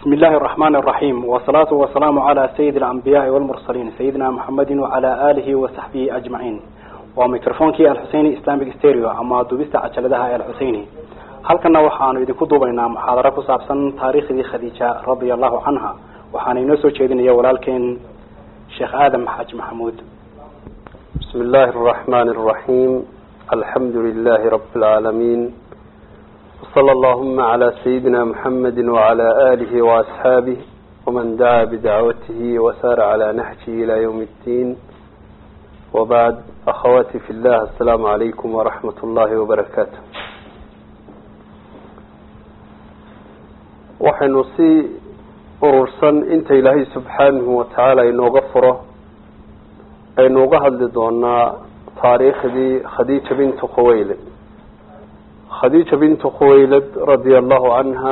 بسم الله الرحمن الرحيم والصلاة والسلام على سيد الأنبياء والمرسلين سيدنا محمد وعلى آله وصحبه أجمعين وميكروفونك الحسيني إسلامي ستيريو أما دوبست عجلدها الحسيني halkana waxaanu idinku duubaynaa muxaadaro ku saabsan taariikhdii khadiija radia allahu canha waxaana inoo soo jeedinaya walaalkeen sheekh aadam xaaji maxamuud بسم الله الرحمن الرحيم الحمد لله رب العالمين وصلى اللهم على سيدنا محمد وعلى آله وأصحابه ومن دعا بدعوته وسار على نهجه إلى يوم الدين وبعد أخواتي في الله السلام عليكم ورحمة الله وبركاته waxaynu si urursan inta ilaahay subxaanahu watacaala inooga furo aynu uga hadli doonaa taariikhdii khadiija bintu khuwaylad khadiija bintu khuwaylad radia allahu canha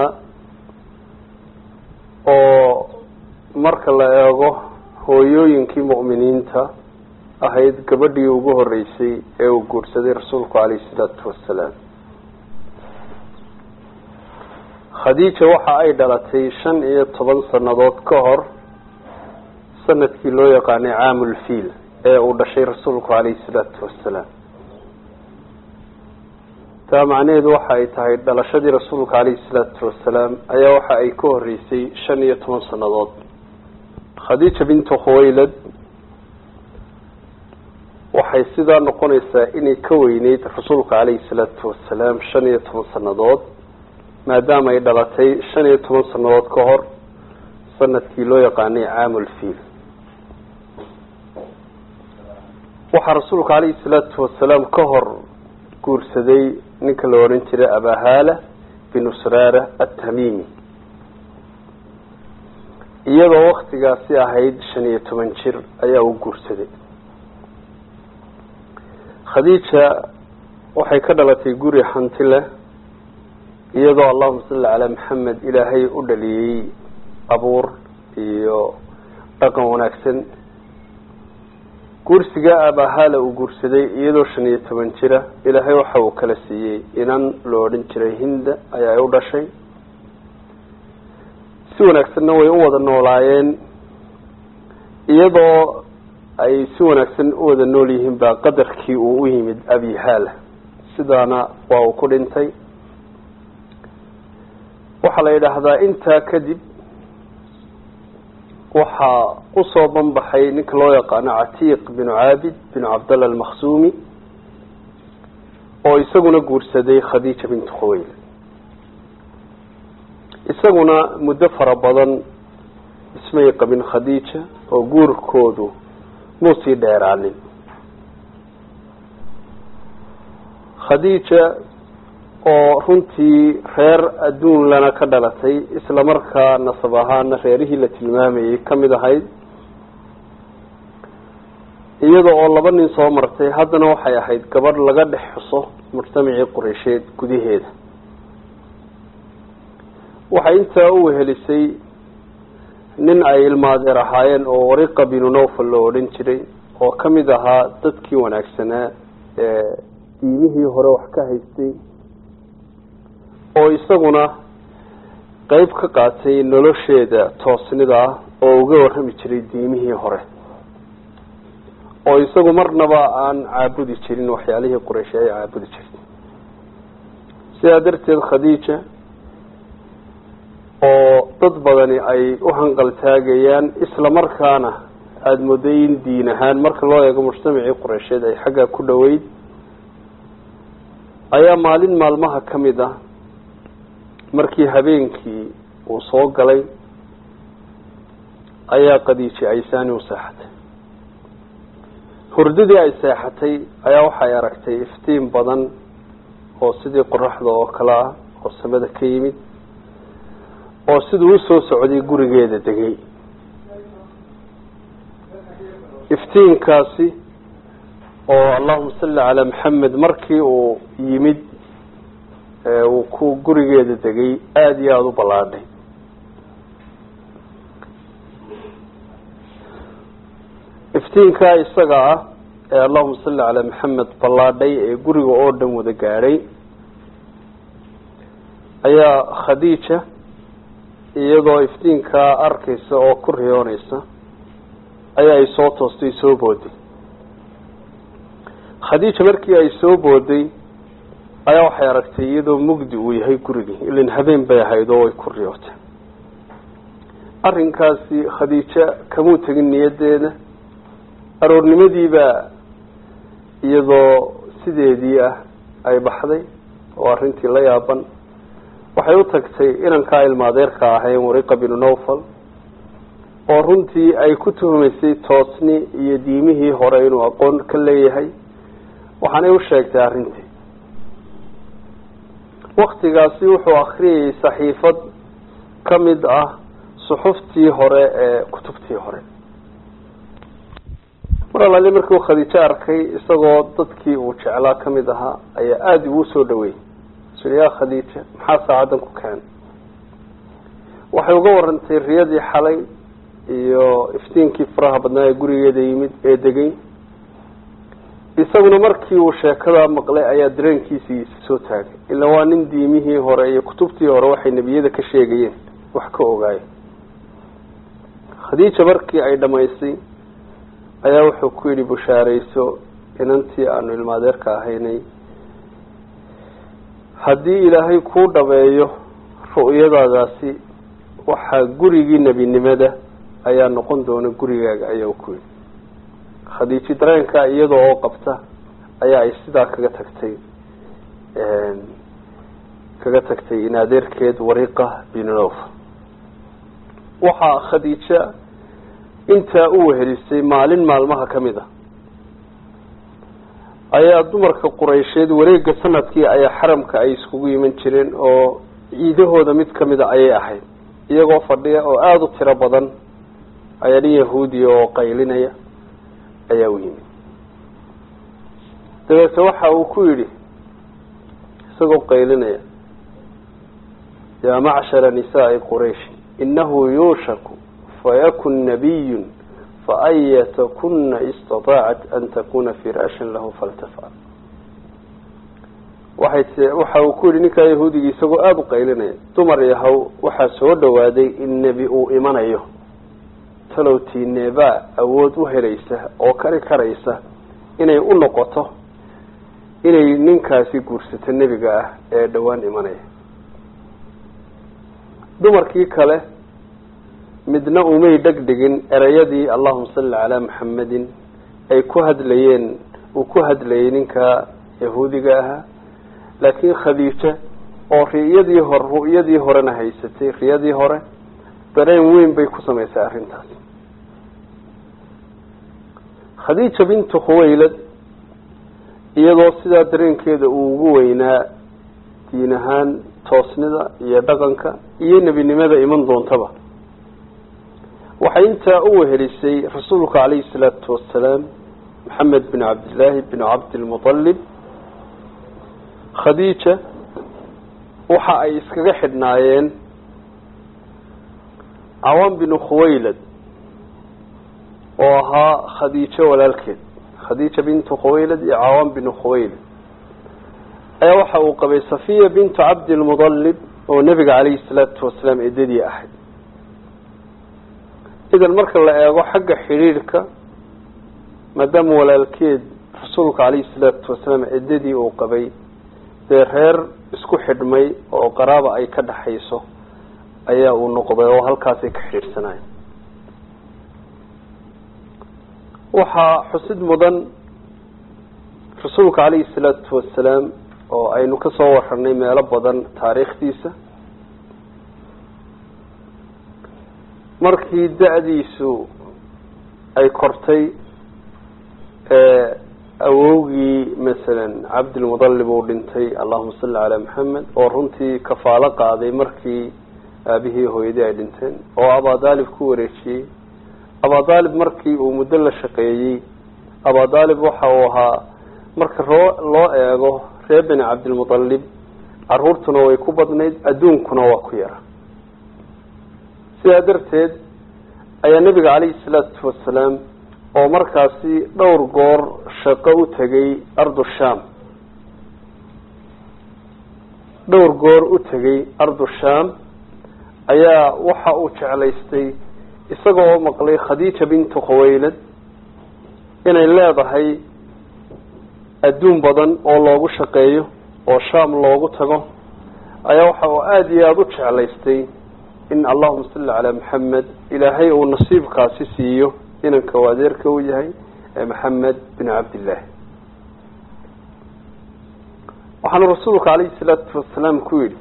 oo marka la eego hooyooyinkii mu'miniinta ahayd gabadhii ugu horeysay ee uu guursaday rasuulku calayhi salaatu wasalaam khadiija waxa ay dhalatay shan iyo toban sannadood ka hor sanadkii loo yaqaanay caamulfiil ee uu dhashay rasuulku calayhi salaatu wasalaam taa macnaheedu waxa ay tahay dhalashadii rasuulka calayhi salaatu wasalaam ayaa waxa ay ka horeysay shan iyo toban sannadood khadiija bintu khuwaylad waxay sidaa noqonaysaa inay ka weyneyd rasuulka calayhi salaatu wasalaam shan iyo toban sannadood maadaama ay dhalatay shan iyo toban sannadood ka hor sanadkii loo yaqaanay caamulfiil waxaa rasuulka calayhi salaatu wasalaam ka hor guursaday ninka la ohan jiray abahaala binu sraara atamiimi iyadoo waktigaasi ahayd shan iyo toban jir ayaa uu guursaday khadiija waxay ka dhalatay guri hanti leh iyadoo allahuma salli calaa maxamed ilaahay u dhaliyey abuur iyo dhaqan wanaagsan guursiga abahaala uu guursaday iyadoo shan iyo toban jira ilaahay waxa uu kala siiyey inan lo odhan jiray hinda ayaa u dhashay si wanaagsanna way u wada noolaayeen iyadoo ay si wanaagsan u wada nool yihiin baa qadarkii uu u yimid abihaala sidaana waa uu ku dhintay waxaa la yidhaahdaa intaa kadib waxaa usoo banbaxay ninka loo yaqaano catiiq binu caabid binu cabdalla almakhsuumi oo isaguna guursaday khadiija bintu khuweyl isaguna muddo fara badan ismay qabin khadiija oo guurkoodu muu sii dheeraanin khadiija oo runtii reer adduun lana ka dhalatay isla markaa nasab ahaana reerihii la tilmaamayay kamid ahayd iyada oo laba nin soo martay haddana waxay ahayd gabadh laga dhex xuso mujtamacii qureysheed gudaheeda waxay intaa u wehelisay nin ay ilmaadeer ahaayeen oo wariqa binu nowfal loo odhan jiray oo kamid ahaa dadkii wanaagsanaa ee diimihii hore wax ka haystay oo isaguna qeyb ka qaatay nolosheeda toosnida ah oo uga warrami jiray diimihii hore oo isagu marnaba aan caabudi jirin waxyaalihii quraysh ay caabudi jirtay sidaa darteed khadiija oo dad badani ay u hanqaltaagayaan isla markaana aada mooday in diin ahaan marka loo eego mujtamacii qureysheed ay xaggaa ku dhoweyd ayaa maalin maalmaha ka mid ah markii habeenkii uu soo galay ayaa qadiiji aysaani u seexatay hurdadii ay seexatay ayaa waxay aragtay iftiin badan oo sidii qoraxda oo kale ah oo samada ka yimid oo siduu usoo socday gurigeeda degay iftiinkaasi oo allahuma salli calaa maxamed markii uu yimid uu ku gurigeeda degay aada iyo aada u ballaadhay iftiinkaa isaga ah ee allahuma salli calaa maxamed ballaadhay ee guriga oo dhan wada gaadhay ayaa khadiija iyadoo iftiinkaa arkaysa oo ku riyoonaysa ayaa ay soo toostay soo booday khadiija markii ay soo booday ayaa waxay aragtay iyadoo mugdi uu yahay gurigii ilin habeen bay ahayd oo way ku riyootay arrinkaasi khadiijo kamuu tegin niyaddeeda aroornimadiibaa iyadoo sideedii ah ay baxday oo arrintii la yaaban waxay u tagtay inankaa ilmaadeerka ahayn wariqa binu nawfal oo runtii ay ku tuhumaysay toosni iyo diimihii hore inuu aqoon ka leeyahay waxaanay u sheegtay arrintii waktigaasi wuxuu akriyayay saxiifad ka mid ah suxuftii hore ee kutubtii hore mar alaali markii uu khadiijo arkay isagoo dadkii uu jeclaa kamid ahaa ayaa aada ugu soo dhaweeyey sui yaa khadiija maxaa saacaddan ku keenay waxay uga warantay riyadii xalay iyo iftiinkii faraha badnaa ee gurigeeda yimid ee degay isaguna markii uu sheekadaa maqlay ayaa dareenkiisii isa soo taagay ila waa nin diimihii hore iyo kutubtii hore waxay nebiyada ka sheegayeen wax ka ogaayay khadiija markii ay dhamaysay ayaa wuxuu ku yidhi bushaarayso inantii aanu ilmaadeerka ahaynay haddii ilaahay kuu dhabeeyo ru'yadaadaasi waxaa gurigii nebinimada ayaa noqon doona gurigaaga ayaa ku yidhi khadiiji dareenkaa iyada oo qabta ayaa ay sidaa kaga tagtay kaga tagtay in adeerkeed wariqa binof waxaa khadiija intaa u wehelisay maalin maalmaha kamid a ayaa dumarka qureysheed wareega sanadkii ayaa xaramka ay iskugu iman jireen oo ciidahooda mid kamida ayay ahayd iyagoo fadhiya oo aada u tiro badan ayaa nin yahuudiya oo qaylinaya ayaa u yimid dabeete waxa uu ku yidhi isagoo qaylinaya yaa macshara nisaai quraysh inahu yuushaku fayakun nabiyun faayata-kuna istataacat an takuna firaashan lahu faltafcal waxay t waxa uu ku yidhi ninkaa yahuudigii isagoo aada u qaylinaya dumar yahow waxaa soo dhawaaday in nebi uu imanayo talowtiineebaa awood u helaysa oo kari karaysa inay u noqoto inay ninkaasi guursato nebiga ah ee dhowaan imanaya dumarkii kale midna umay dhegdhigin ereyadii allahuma salli calaa maxamedin ay ku hadlayeen uu ku hadlayay ninka yahuudiga ahaa laakiin khadiija oo riyadii hore ru'yadii horena haysatay riyadii hore dareen weyn bay ku samaysay arrintaas khadiija bintu khuwaylad iyadoo sidaa dareenkeeda uu ugu weynaa diin ahaan toosnida iyo dhaqanka iyo nebinimada iman doontaba waxay intaa u wehelisay rasuulka calayhi salaatu wasalaam maxamed bin cabdillaahi bin cabdilmutalib khadiija waxa ay iskaga xidhnaayeen cawaan binu khuwaylad oo ahaa khadiijo walaalkeed khadiija bintu khuwaylad iyo cawaan binu khuwaylad ayaa waxa uu qabay safiya bintu cabdilmudalib oo nebiga calayhi salaatu wasalaam eedadii ahayd idan marka la eego xagga xidhiidhka maadaama walaalkeed rasuulka calayhi salaatu wasalaam eedadii uu qabay dee reer isku xidhmay oo qaraaba ay ka dhaxayso ayaa uu noqday oo halkaasay ka xidhiidhsanayen waxaa xusid mudan rasuulka calayhi salaatu wasalaam oo aynu kasoo waranay meelo badan taariikhdiisa markii da-diisu ay kortay awowgii masalan cabdilmudalib uu dhintay allahuma salli calaa maxamed oo runtii kafaalo qaaday markii aabihii hooyadii ay dhinteen oo abadaalib ku wareejiyey abadaalib markii uu muddo la shaqeeyey abadaalib waxa uu ahaa marka roo loo eego reer beni cabdilmutalib caruurtuna way ku badnayd adduunkuna waa ku yara sidaa darteed ayaa nebiga calayhi salaatu wasalaam oo markaasi dhowr goor shaqo u tegay ardu sham dhowr goor u tegay ardu sham ayaa waxa uu jeclaystay isagoo maqlay khadiija bintu khawaylad inay leedahay adduun badan oo loogu shaqeeyo oo shaam loogu tago ayaa waxa uu aada iyo aada u jeclaystay in allahuma salli calaa maxamed ilaahay uu nasiibkaasi siiyo inanka u adeerka u yahay ee maxamed bin cabdillaah waxaanu rasuulku calayhi salaatu wasalaam ku yidhi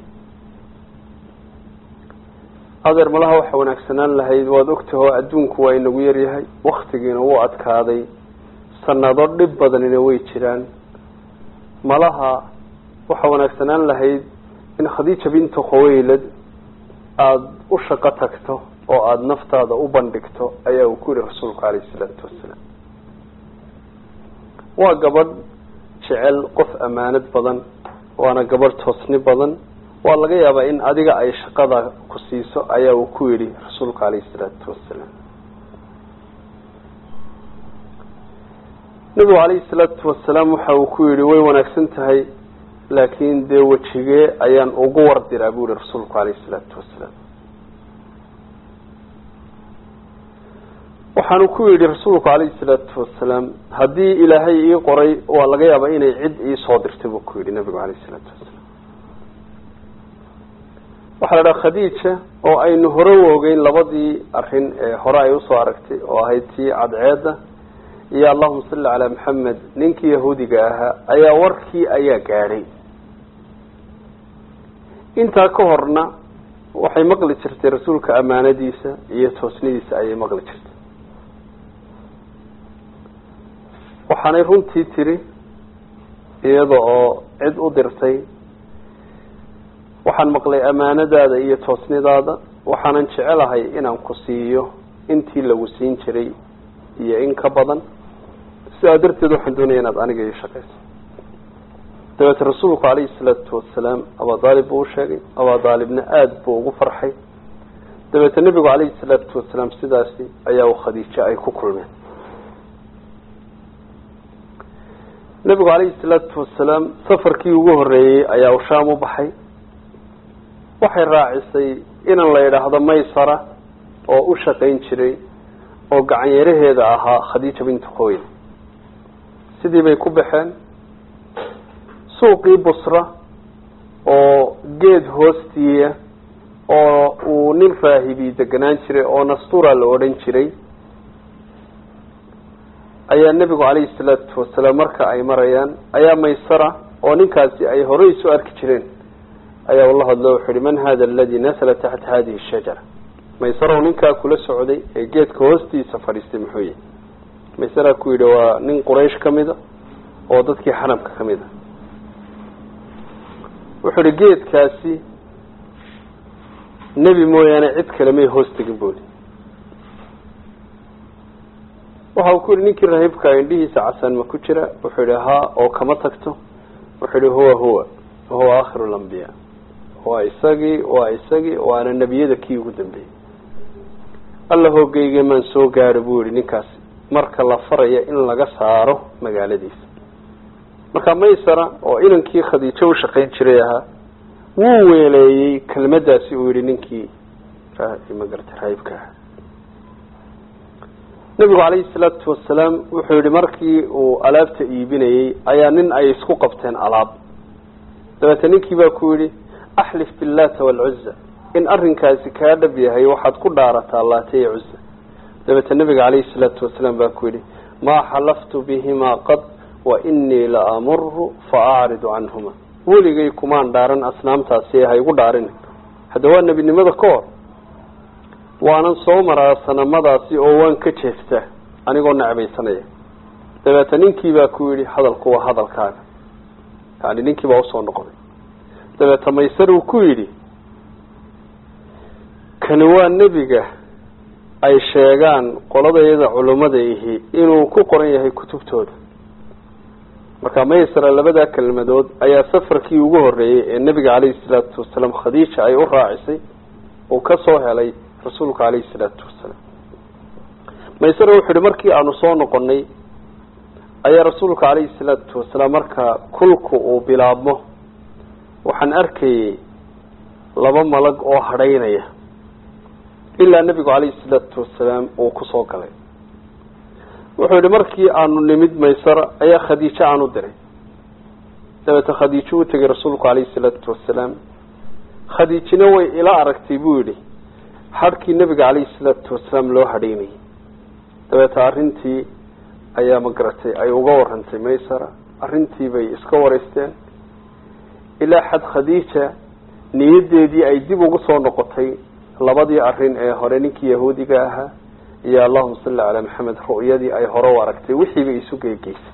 adeer malaha waxa wanaagsanaan lahayd waad ogtahoo adduunku waa inagu yaryahay waktigiina wuu adkaaday sanado dhib badanina way jiraan malaha waxa wanaagsanaan lahayd in khadiija bintu khawaylad aada u shaqo tagto oo aada naftaada u bandhigto ayaa uu ku yihi rasuulku calayhi salaatu wasalaam waa gabadh jecel qof ammaanad badan waana gabadh toosni badan waa laga yaabaa in adiga ay shaqada ku siiso ayaa uu ku yidhi rasuulku calayhi salaatu wasalaam nabigu calayhi salaatu wasalaam waxa uu ku yidhi way wanaagsan tahay laakiin dee wejigee ayaan ugu wardiraa bu yihi rasuulku calayhi salaatu wasalaam waxaanu ku yidhi rasuulku calayhi salaatu wasalaam haddii ilaahay ii qoray waa laga yaabaa inay cid iisoo dirtay buu ku yidhi nabigu calayhi salaatu wasalaam waxaa la dhaha khadiija oo aynu hore u ogeyn labadii arrin ee hore ay usoo aragtay oo ahayd tii cadceedda iyo allahuma salli calaa maxamed ninkii yahuudiga ahaa ayaa warkii ayaa gaadhay intaa ka horna waxay maqli jirtay rasuulka ammaanadiisa iyo toosnidiisa ayay maqli jirtay waxaanay runtii tiri iyada oo cid u dirtay waxaan maqlay ammaanadaada iyo toosnidaada waxaanan jecelahay inaan ku siiyo intii lagu siin jiray iyo in ka badan sidaa darteed waxaan doonaya inaad aniga ii shaqayso dabeete rasuulku calayhi salaatu wasalaam abadaalib buu usheegay abadaalibna aada buu ugu farxay dabeete nebigu calayhi salaatu wasalaam sidaasi ayaa u khadiijo ay ku kulmeen nebigu calayhi salaatu wasalaam safarkii ugu horreeyey ayaa u shaam u baxay waxay raacisay inan la yidhaahdo maysara oo u shaqayn jiray oo gacanyaraheeda ahaa khadiija bintu khoyl sidii bay ku baxeen suuqii busra oo geed hoostiiya oo uu nin raahibi deganaan jiray oo nastura la odhan jiray ayaa nebigu calayhi salaatu wasalaam marka ay marayaan ayaa maysara oo ninkaasi ay horey isu arki jireen ayaa ula hadlo wuxuu yihi man hada aladi nasala taxta hadihi shajara maysarow ninkaa kula socday ee geedka hoostiisa fadhiistay muxuu yihi maysaraa ku yidhi waa nin quraysh ka mida oo dadkii xaramka ka mid a wuxuu yihi geedkaasi nebi mooyaane cid kale may hoos tegin buli waxa uu ku yihi ninkii rahiibka indhihiisa casaan ma ku jira wuxuu yihi haa oo kama tagto wuxuu yihi huwa huwa wahuwa akhiru lambiya waa isagii waa isagii waana nebiyada kii ugu dambeeyey alla hoogeyge maan soo gaadho buu yihi ninkaasi marka la faraya in laga saaro magaaladiisa marka maysara oo inankii khadiijo u shaqayn jiray ahaa wuu weeleeyey kelmadaasi uu yihi ninkii magarata raahibka ahaa nebigu calayhi salaatu wasalaam wuxuu yihi markii uu alaabta iibinayey ayaa nin ay isku qabteen alaab dabeete ninkii baa ku yidhi axlif billata waalcuza in arrinkaasi kaa dhab yahay waxaad ku dhaarataa laata iyo cuza dabeete nebiga calayhi salaatu wasalaam baa ku yidhi maa xalaftu bihimaa qad wa inii la amuru fa acridu canhuma weligay kumaan dhaaran asnaamtaasi ha igu dhaarin hadda waa nebinimada ka hor waanan soo maraa sanamadaasi oo waan ka jeestaa anigoo necbaysanaya dabeete ninkii baa ku yidhi hadalku waa hadalkaaga yani ninkii baa usoo noqday dabeete maysar uu ku yidhi kani waa nebiga ay sheegaan qoladayada culummada ihi inuu ku qoran yahay kutubtooda marka maysara labadaa kelmadood ayaa safarkii ugu horreeyey ee nebiga calayhi salaatu wasalaam khadiija ay u raacisay uu ka soo helay rasuulka calayhi salaatu wasalaam maysara wuxuu yihi markii aanu soo noqonay ayaa rasuulka calayhi salaatu wasalaam marka kulku uu bilaabmo waxaan arkayey laba malag oo hadhaynaya ilaa nebigu calayhi salaatu wasalaam uu kusoo galay wuxuu yihi markii aanu nimid maysara ayaa khadiijo aan u diray dabeete khadiijo u tegay rasuulku calayhi salaatu wasalaam khadiijina way ila aragtay buu yidhi hadhkii nebiga calayhi salaatu wasalaam loo hadhaynayay dabeete arrintii ayaa ma garatay ay uga warantay maysara arrintii bay iska wareysteen ilaa xad khadiija niyadeedii ay dib ugu soo noqotay labadii arrin ee hore ninkii yahuudiga ahaa iyo allahuma salli calaa maxamed ru'yadii ay hore u aragtay wixiiba isu geegeysay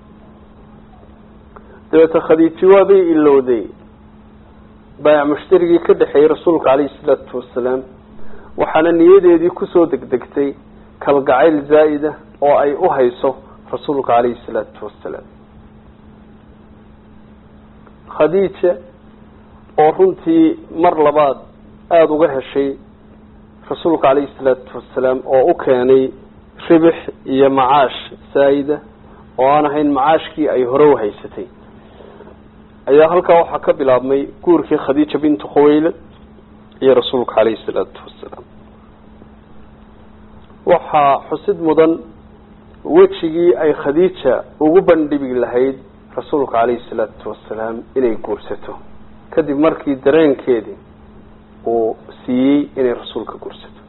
dabeete khadiiji waabay ilowday baayac mushtarigii ka dhexeeyey rasuulka calayhi salaatu wasalaam waxaana niyadeedii kusoo degdegtay kalgacayl zaa'ida oo ay u hayso rasuulka calayhi salaatu wasalaam khadiija oo runtii mar labaad aada uga heshay rasuulka calayhi salaatu wasalaam oo u keenay ribix iyo macaash saayida oo aan ahayn macaashkii ay hore u haysatay ayaa halkaa waxaa ka bilaabmay guurkii khadiija bintu khuwaylad iyo rasuulka calayhi salaatu wasalaam waxaa xusid mudan wejigii ay khadiija ugu bandhigi lahayd rasuulka calayhi salaatu wasalaam inay guursato kadib markii dareenkeedii uu siiyey inay rasuulka guursato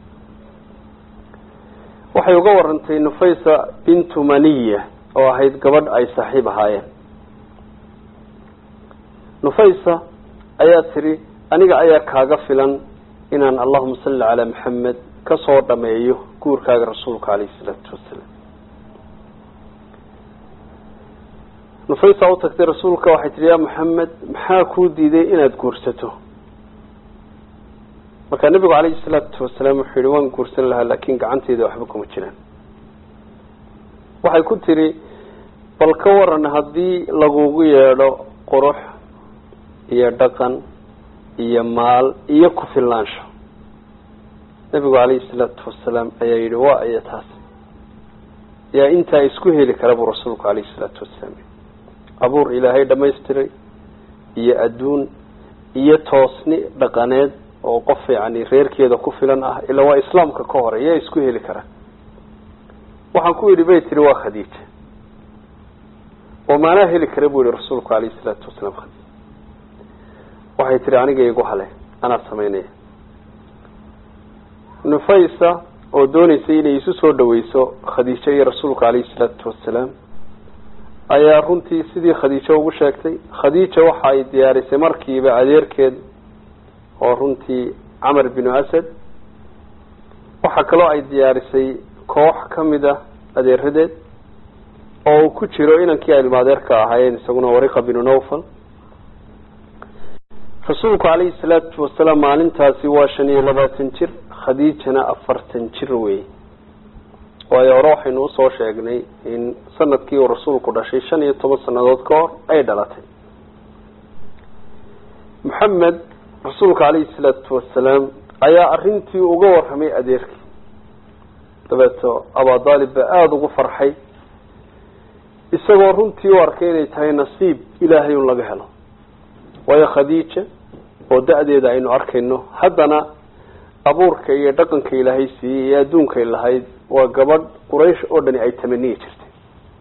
waxay uga warantay nufaysa bintu maniya oo ahayd gabadh ay saaxiib ahaayeen nufaysa ayaa tiri aniga ayaa kaaga filan inaan allahuma salli calaa maxamed kasoo dhameeyo guurkaaga rasuulka calayhi salaatu wasalaam nufaysa u tagtay rasuulka waxay tihi yaa maxamed maxaa kuu diiday inaad guursato markaa nebigu calayhi salaatu wasalaam wuxuu yihi waan guursan lahaa laakin gacanteyda waxba kuma jiraan waxay ku tiri bal ka waran haddii lagugu yeedho qurux iyo dhaqan iyo maal iyo ku filnaansho nebigu calayhi salaatu wasalaam ayaa yihi waa iyo taas yaa intaa isku heli kara buu rasuulku calayhi salaatu wasalaam abuur ilaahay dhamaystiray iyo adduun iyo toosni dhaqaneed oo qof yani reerkeeda ku filan ah ilaa waa islaamka ka hore yaa isku heli kara waxaan ku yidhi bay tiri waa khadiija oo maanaa heli kara buu yihi rasuulku calayhi salaatu wasalaam khadiija waxay tihi aniga igu hale anaa samaynaya nufaysa oo dooneysay inay isu soo dhaweyso khadiijo iyo rasuulka calayhi salaatu wasalaam ayaa runtii sidii khadiijo ugu sheegtay khadiija waxa ay diyaarisay markiiba adeerkeed oo runtii camar binu asad waxaa kaloo ay diyaarisay koox kamid a adeeradeed oo uu ku jiro inankii ay ilmaadeerka ahaayeen isaguna wariqa binu nawfal rasuulku calayhi salaatu wasalaam maalintaasi waa shan iyo labaatan jir khadiijana afartan jir wey waayo hore waxaynu usoo sheegnay in sanadkii uu rasuulku dhashay shan iyo toban sanadood ka hor ay dhalatay maxamed rasuulka calayhi salaatu wasalaam ayaa arrintii uga warramay adeerkii dabeeto abadaalib baa aada ugu farxay isagoo runtii u arkay inay tahay nasiib ilaahay un laga helo waayo khadiija oo da-deeda aynu arkayno haddana abuurka iyo dhaqanka ilaahay siiyey iyo adduunkay lahayd waa gabadh quraysh oo dhani ay tamaniyi jirtay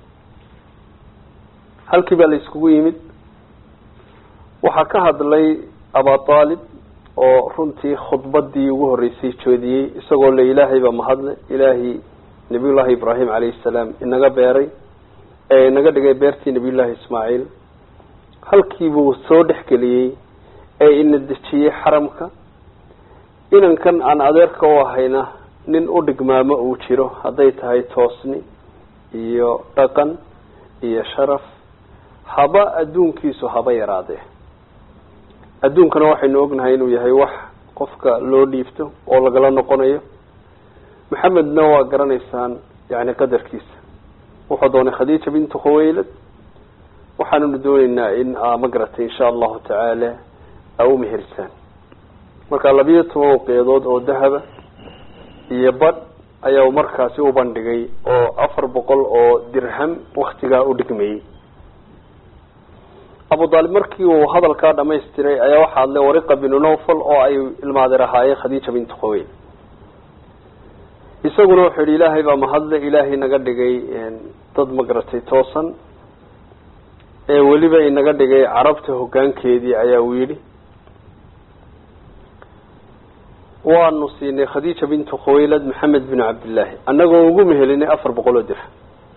halkii baa la iskugu yimid waxaa ka hadlay abaalib oo runtii khudbadii ugu horreysay joodiyey isagoo le ilaahay baa mahadle ilaahay nabiyullaahi ibraahim calayhi salaam inaga beeray ee inaga dhigay beertii nabiyullaahi ismaaciil halkiibuu soo dhexgeliyey ee ina dejiyey xaramka inankan aan adeerka u ahayna nin u dhigmaamo uu jiro hadday tahay toosni iyo dhaqan iyo sharaf haba adduunkiisu haba yaraadee adduunkana waxaynu ognahay inuu yahay wax qofka loo dhiibto oo lagala noqonayo maxamedna waa garanaysaan yani qadarkiisa wuxuu doonay khadiija bintu khuwaylad waxaanunu dooneynaa in ma garatay insha allahu tacaala a u meherisaan marka labiyo toban waqeedood oo dahaba iyo badh ayaa markaasi u bandhigay oo afar boqol oo dirham waktigaa u dhigmayey abu daalib markii uu hadalkaa dhamaystiray ayaa waxaa hadlay wariqa binu nawfal oo ay ilmaadeer ahaayeen khadiija bintu khaweyl isaguna wuxuu yihi ilaahay baa mahadle ilaahay naga dhigay dad magaratay toosan ee weliba inaga dhigay carabta hoggaankeedii ayaa uu yidhi waanu siinay khadiija bintu khawaylad maxamed bin cabdillaahi annagoo ugu mehelinay afar boqol oo dirham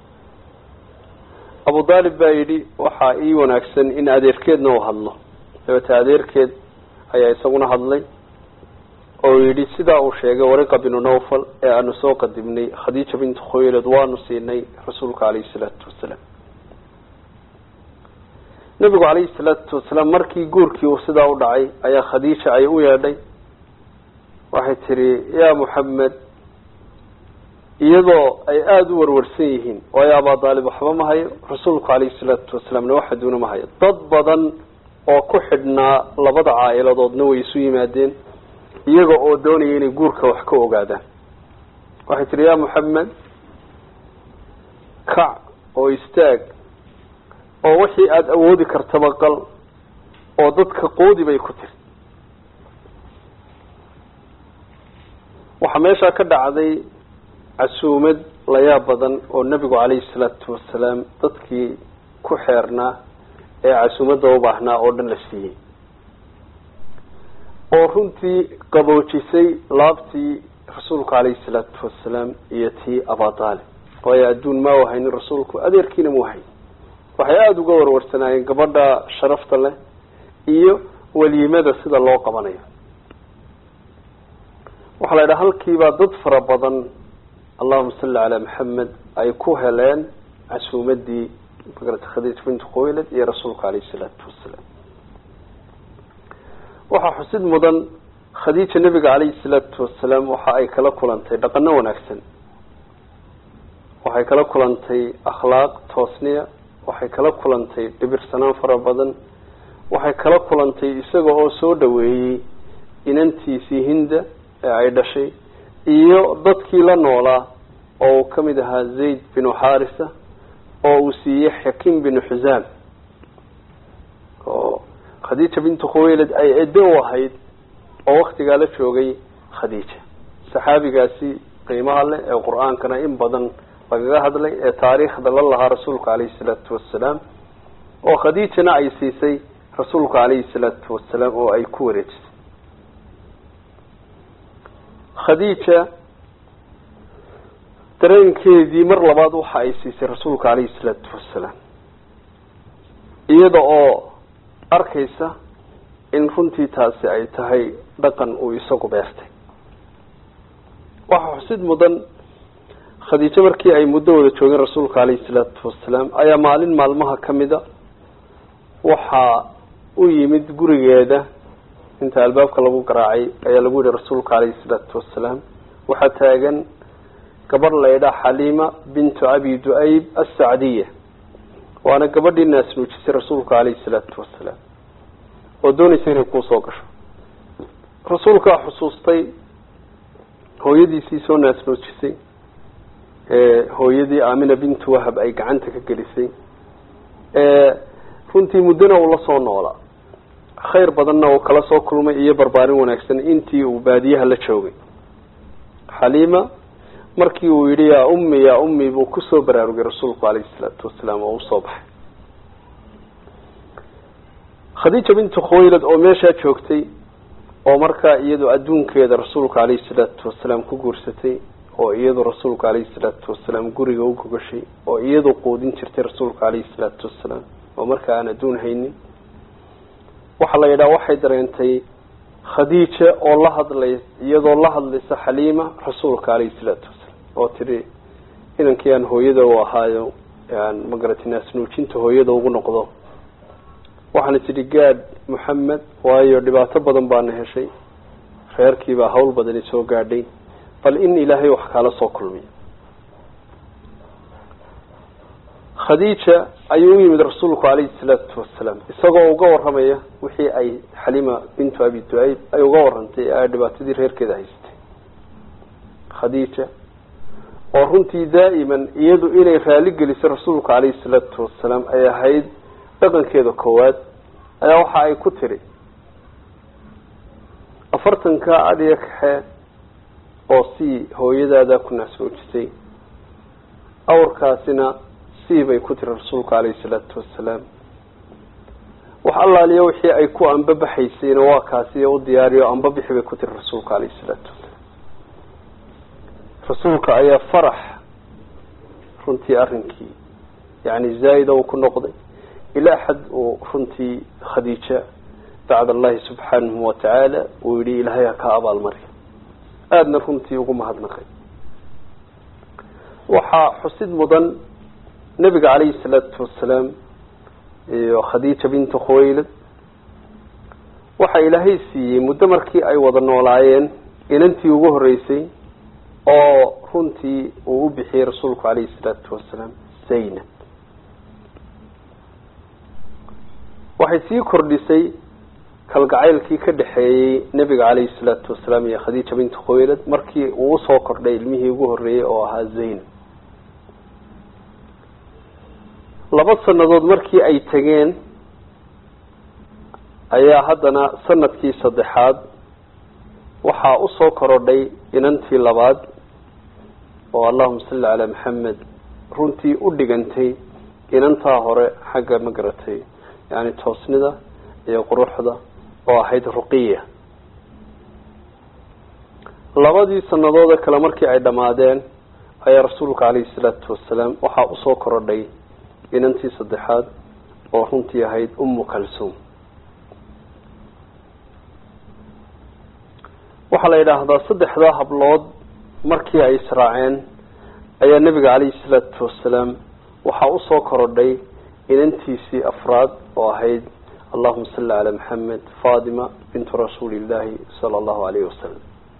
abu daalib baa yidhi waxaa ii wanaagsan in adeerkeedna uu hadlo dabeete adeerkeed ayaa isaguna hadlay oo yidhi sidaa uu sheegay wariqa binu nawfal ee aanu soo qadimnay khadiija bintu khawaylad waanu siinay rasuulka calayhi salaatu wasalaam nebigu calayhi salaatu wasalaam markii guurkii uu sidaa u dhacay ayaa khadiija ay u yeedhay waxay tihi yaa muxamed iyadoo ay aada u warwarsan yihiin waayo abaa daalib waxba ma hayo rasuulku calayhi salaatu wasalaamna wax aduuna ma hayo dad badan oo ku xidhnaa labada caa'iladoodna way isu yimaadeen iyaga oo doonaya inay guurka wax ka ogaadaan waxay tihi yaa muxamed kac oo istaag oo wixii aada awoodi kartaba qal oo dadka qoodi bay ku tiri waxaa meeshaa ka dhacday casuumad layaab badan oo nebigu calayhi salaatu wasalaam dadkii ku xeernaa ee casuumadda u baahnaa oo dhan la siiyey oo runtii qaboojisay laabtii rasuulku calayhi salaatu wasalaam iyo tii abadaalib waayo adduun ma u haynin rasuulku adeerkiina mu hayn waxay aada uga warwarsanaayeen gabadha sharafta leh iyo weliimada sida loo qabanayo waxaa la yidhaha halkiibaa dad fara badan allahuma salli calaa maxamed ay ku heleen casuumadii magarata khadiija bintu khawaylad iyo rasuulka calayhi salaatu wasalaam waxaa xusid mudan khadiija nebiga calayhi salaatu wasalaam waxa ay kala kulantay dhaqano wanaagsan waxay kala kulantay akhlaaq toosniya waxay kala kulantay dhibirsanaan fara badan waxay kala kulantay isaga oo soo dhaweeyey inantiisii hinda ee ay dhashay iyo dadkii la noolaa oo uu kamid ahaa zayd binu xarisa oo uu siiyey xakim binu xusaam oo khadiija bintu khawaylad ay edo u ahayd oo waktigaa la joogay khadiija saxaabigaasi qiimaha leh ee qur-aankana in badan lagaga hadlay ee taariikhda la lahaa rasuulka calayhi salaatu wasalaam oo khadiijana ay siisay rasuulka calayhi salaatu wasalaam oo ay ku wareejisay khadiija dareenkeedii mar labaad waxa ay siisay rasuulka calayhi salaatu wasalaam iyada oo arkaysa in runtii taasi ay tahay dhaqan uu isagu beertay waxaa xusid mudan khadiijo markii ay muddo wada joogeen rasuulka calayhi salaatu wasalaam ayaa maalin maalmaha kamida waxaa u yimid gurigeeda inta albaabka lagu garaacay ayaa lagu yihi rasuulka calayhi salaatu wasalaam waxaa taagan gabadh laydhaa xaliima bintu abi du-ayb assacdiya waana gabadhii naasnuujisay rasuulka calayhi salaatu wasalaam oo doonaysa inay kuusoo gasho rasuulkaa xusuustay hooyadiisii soo naasnuujisay hooyadii amina bintu wahab ay gacanta ka gelisay runtii muddona uu la soo noolaa khayr badanna uu kala soo kulmay iyo barbaarin wanaagsan intii uu baadiyaha la joogay xaliima markii uu yidhi yaa ummi yaa ummi buu kusoo baraarugay rasuulku calayhi salaatu wasalaam oo usoo baxay khadiija bintu khawaylad oo meeshaa joogtay oo markaa iyadu adduunkeeda rasuulka calayhi salaatu wasalaam ku guursatay oo iyadu rasuulka calayhi salaatu wasalaam guriga u gogashay oo iyadu quudin jirtay rasuulka calayhi salaatu wasalaam oo markaa aan adduun haynin waxaa la yidhaha waxay dareentay khadiija oo la hadlay iyadoo la hadlaysa xaliima rasuulka calayhi salaatu wasalaam oo tidhi inankii aan hooyada u ahaayo aan magarati naasnuujinta hooyada ugu noqdo waxaana tidhi gaadh moxamed waayo dhibaato badan baana heshay reerkiibaa hawl badani soo gaadhay bal in ilaahay wax kaala soo kulmiyo khadiija ayuu u yimid rasuulku calayhi salaatu wasalaam isagoo uga waramaya wixii ay xaliima bintu abi du-ayb ay uga warantay ee ay dhibaatadii reerkeeda haysatay khadiija oo runtii daa'iman iyadu inay raali gelisay rasuulka calayhi salaatu wasalaam ay ahayd dhaqankeeda koowaad ayaa waxa ay ku tiri afartanka adhiya kaxee oo sii hooyadaada ku naasnoojisay awrkaasina sii bay ku tiri rasuulku calayhi salaatu wasalaam wax allaaliya wixii ay ku anbabaxaysayna waa kaasi u diyaariyo anbabixi bay ku tiri rasuulka calayhi salaatu wasalaam rasuulka ayaa farax runtii arrinkii yani zaa'ida uu ku noqday ilaa xad uu runtii khadiija bacd allahi subxaanahu watacaala uu yihi ilaahay ha ka abaalmarya aadana runtii ugu mahadnaqay waxaa xusid mudan nebiga calayhi salaatu wasalaam iyo khadiija bintu khuwaylad waxa ilaahay siiyey muddo markii ay wada noolaayeen inantii ugu horeysay oo runtii uu u bixiyey rasuulku calayhi salaatu wasalaam zaynab waxay sii kordhisay kalgacaylkii ka dhexeeyey nebiga calayhi salaatu wasalaam iyo khadiija bintu khuwaylad markii uu usoo kordhay ilmihii ugu horreeyey oo ahaa zaynab laba sanadood markii ay tegeen ayaa haddana sanadkii saddexaad waxaa usoo korodhay inantii labaad oo allahuma salli calaa maxamed runtii u dhigantay inantaa hore xagga ma garatay yani toosnida iyo quruxda oo ahayd ruqiya labadii sanadoode kale markii ay dhammaadeen ayaa rasuulka calayhi salaatu wasalaam waxaa usoo korodhay inantii saddexaad oo runtii ahayd ummu kalsuum waxaa la yidhaahdaa saddexdaa hablood markii ay israaceen ayaa nebiga calayhi salaatu wasalaam waxaa usoo korodhay inantiisii afraad oo ahayd allahuma salli calaa maxamed fatima bintu rasuuli illaahi sala allahu alayhi wasalam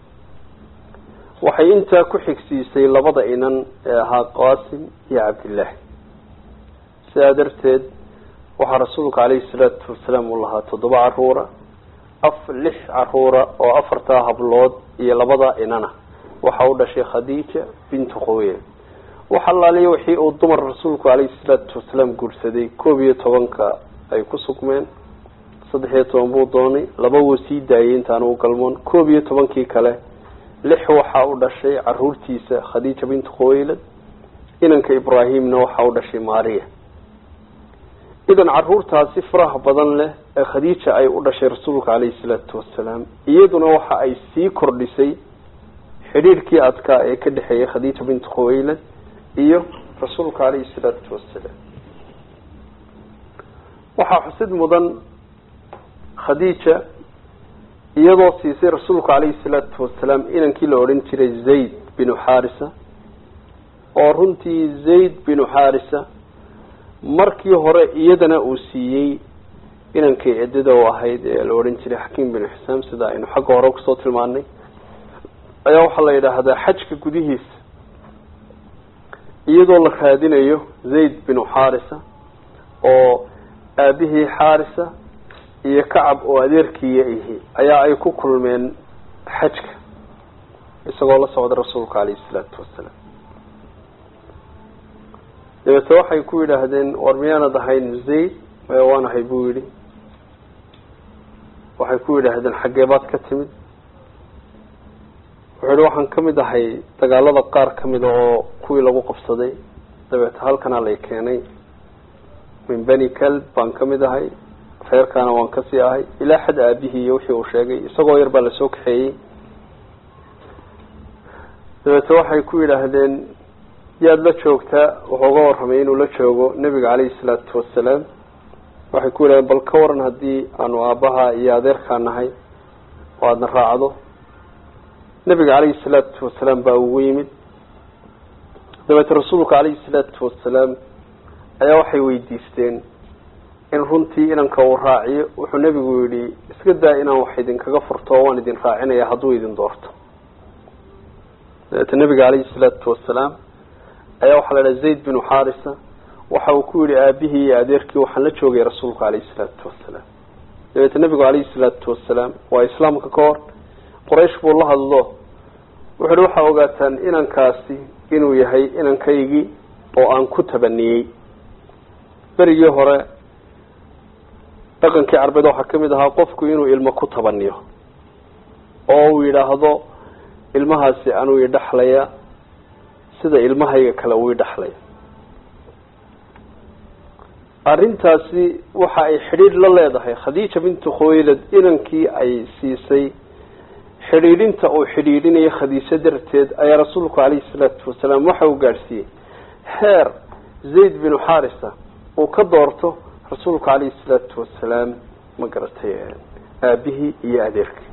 waxay intaa ku xigsiisay labada inan ee ahaa qaasim iyo cabdillaahi sidaa darteed waxaa rasuulka calayhi salaatu wasalaam uu lahaa toddoba caruura af lix caruura oo afartaa hablood iyo labadaa inana waxa u dhashay khadiija bintu khuweyl wax allaaliya wixii uu dumar rasuulku calayhi salaatu wasalaam guursaday koob iyo tobanka ay ku sugmeen saddex iyo toban buu doonay laba wuu sii daayay intaan u galmoon koob iyo tobankii kale lix waxaa u dhashay caruurtiisa khadiija bintu khuwaylad inanka ibraahimna waxaa u dhashay maariya idan caruurtaasi faraha badan leh ee khadiija ay u dhashay rasuulka calayhi salaatu wasalaam iyaduna waxa ay sii kordhisay xidhiirkii adkaa ee ka dhexeeyay khadiija bintu khuwaylad iyo rasuulka calayhi salaatu wasalaam waxaa xusid mudan khadiija iyadoo siisay rasuulka calayhi salaatu wasalaam inankii la odhan jiray zayd binu xaarisa oo runtii zayd binu xaarisa markii hore iyadana uu siiyey inankay ciddada u ahayd ee la odhan jiray xakiim binu xisaam sida aynu xagga hore kusoo tilmaanay ayaa waxaa la yidhaahdaa xajka gudihiisa iyadoo la raadinayo zayd binu xaarisa oo aabihii xaarisa iyo kacab oo adeerkiiya ihi ayaa ay ku kulmeen xajka isagoo la socda rasuulka calayhi salaatu wasalaam dabeete waxay ku yidhaahdeen war miyaanad ahayn zayd maya waan ahay buu yidhi waxay ku yidhaahdeen xaggee baad ka timid wuxuu yihi waxaan kamid ahay dagaalada qaar kamida oo kuwii lagu qabsaday dabeete halkanaa lay keenay min beni calb baan kamid ahay reerkaana waan kasii ahay ilaa xad aabihii iyo wixii uu sheegay isagoo yar baa lasoo kaxeeyey dabeete waxay ku yidhaahdeen yaad la joogtaa wuxuu uga warramay inuu la joogo nebiga calayhi salaatu wasalaam waxay ku yidhahdeen bal ka waran haddii aanu aabbaha iyo adeerkaa nahay oo aadna raacdo nebiga calayhi salaatu wasalaam baa ugu yimid dabeete rasuulka calayhi salaatu wasalaam ayaa waxay weydiisteen in runtii inanka uu raaciyo wuxuu nebigu yidhi iska daa inaan wax idinkaga furto oo waan idin raacinaya hadduu idin doorto dabeete nebiga calayhi salaatu wasalaam ayaa waxaa la dhaha zayd binu xaarisa waxa uu ku yihi aabihii iyo adeerkii waxaan la joogay rasuulka calayhi salaatu wasalaam dabeete nebigu calayhi salaatu wasalaam waa islaamka ka hor quraysh buu la hadlo wuxu uhi waxaa ogaataan inankaasi inuu yahay inankaygii oo aan ku tabaniyey berigii hore dhaqankii carbeed waxaa kamid ahaa qofku inuu ilmo ku tabaniyo oo uu yidhaahdo ilmahaasi anuu idhaxlaya sida ilmahayga kale uu idhaxlaya arrintaasi waxa ay xidhiidh la leedahay khadiija bintu khuwaylad inankii ay siisay xidhiidhinta uu xidhiidhinaya khadiijo darteed ayaa rasuulku calayhi salaatu wasalaam waxa uu gaadhsiiyey heer zayd binu xarisa uu ka doorto rasuulku calayhi salaatu wasalaam ma garatay aabihii iyo adeerkii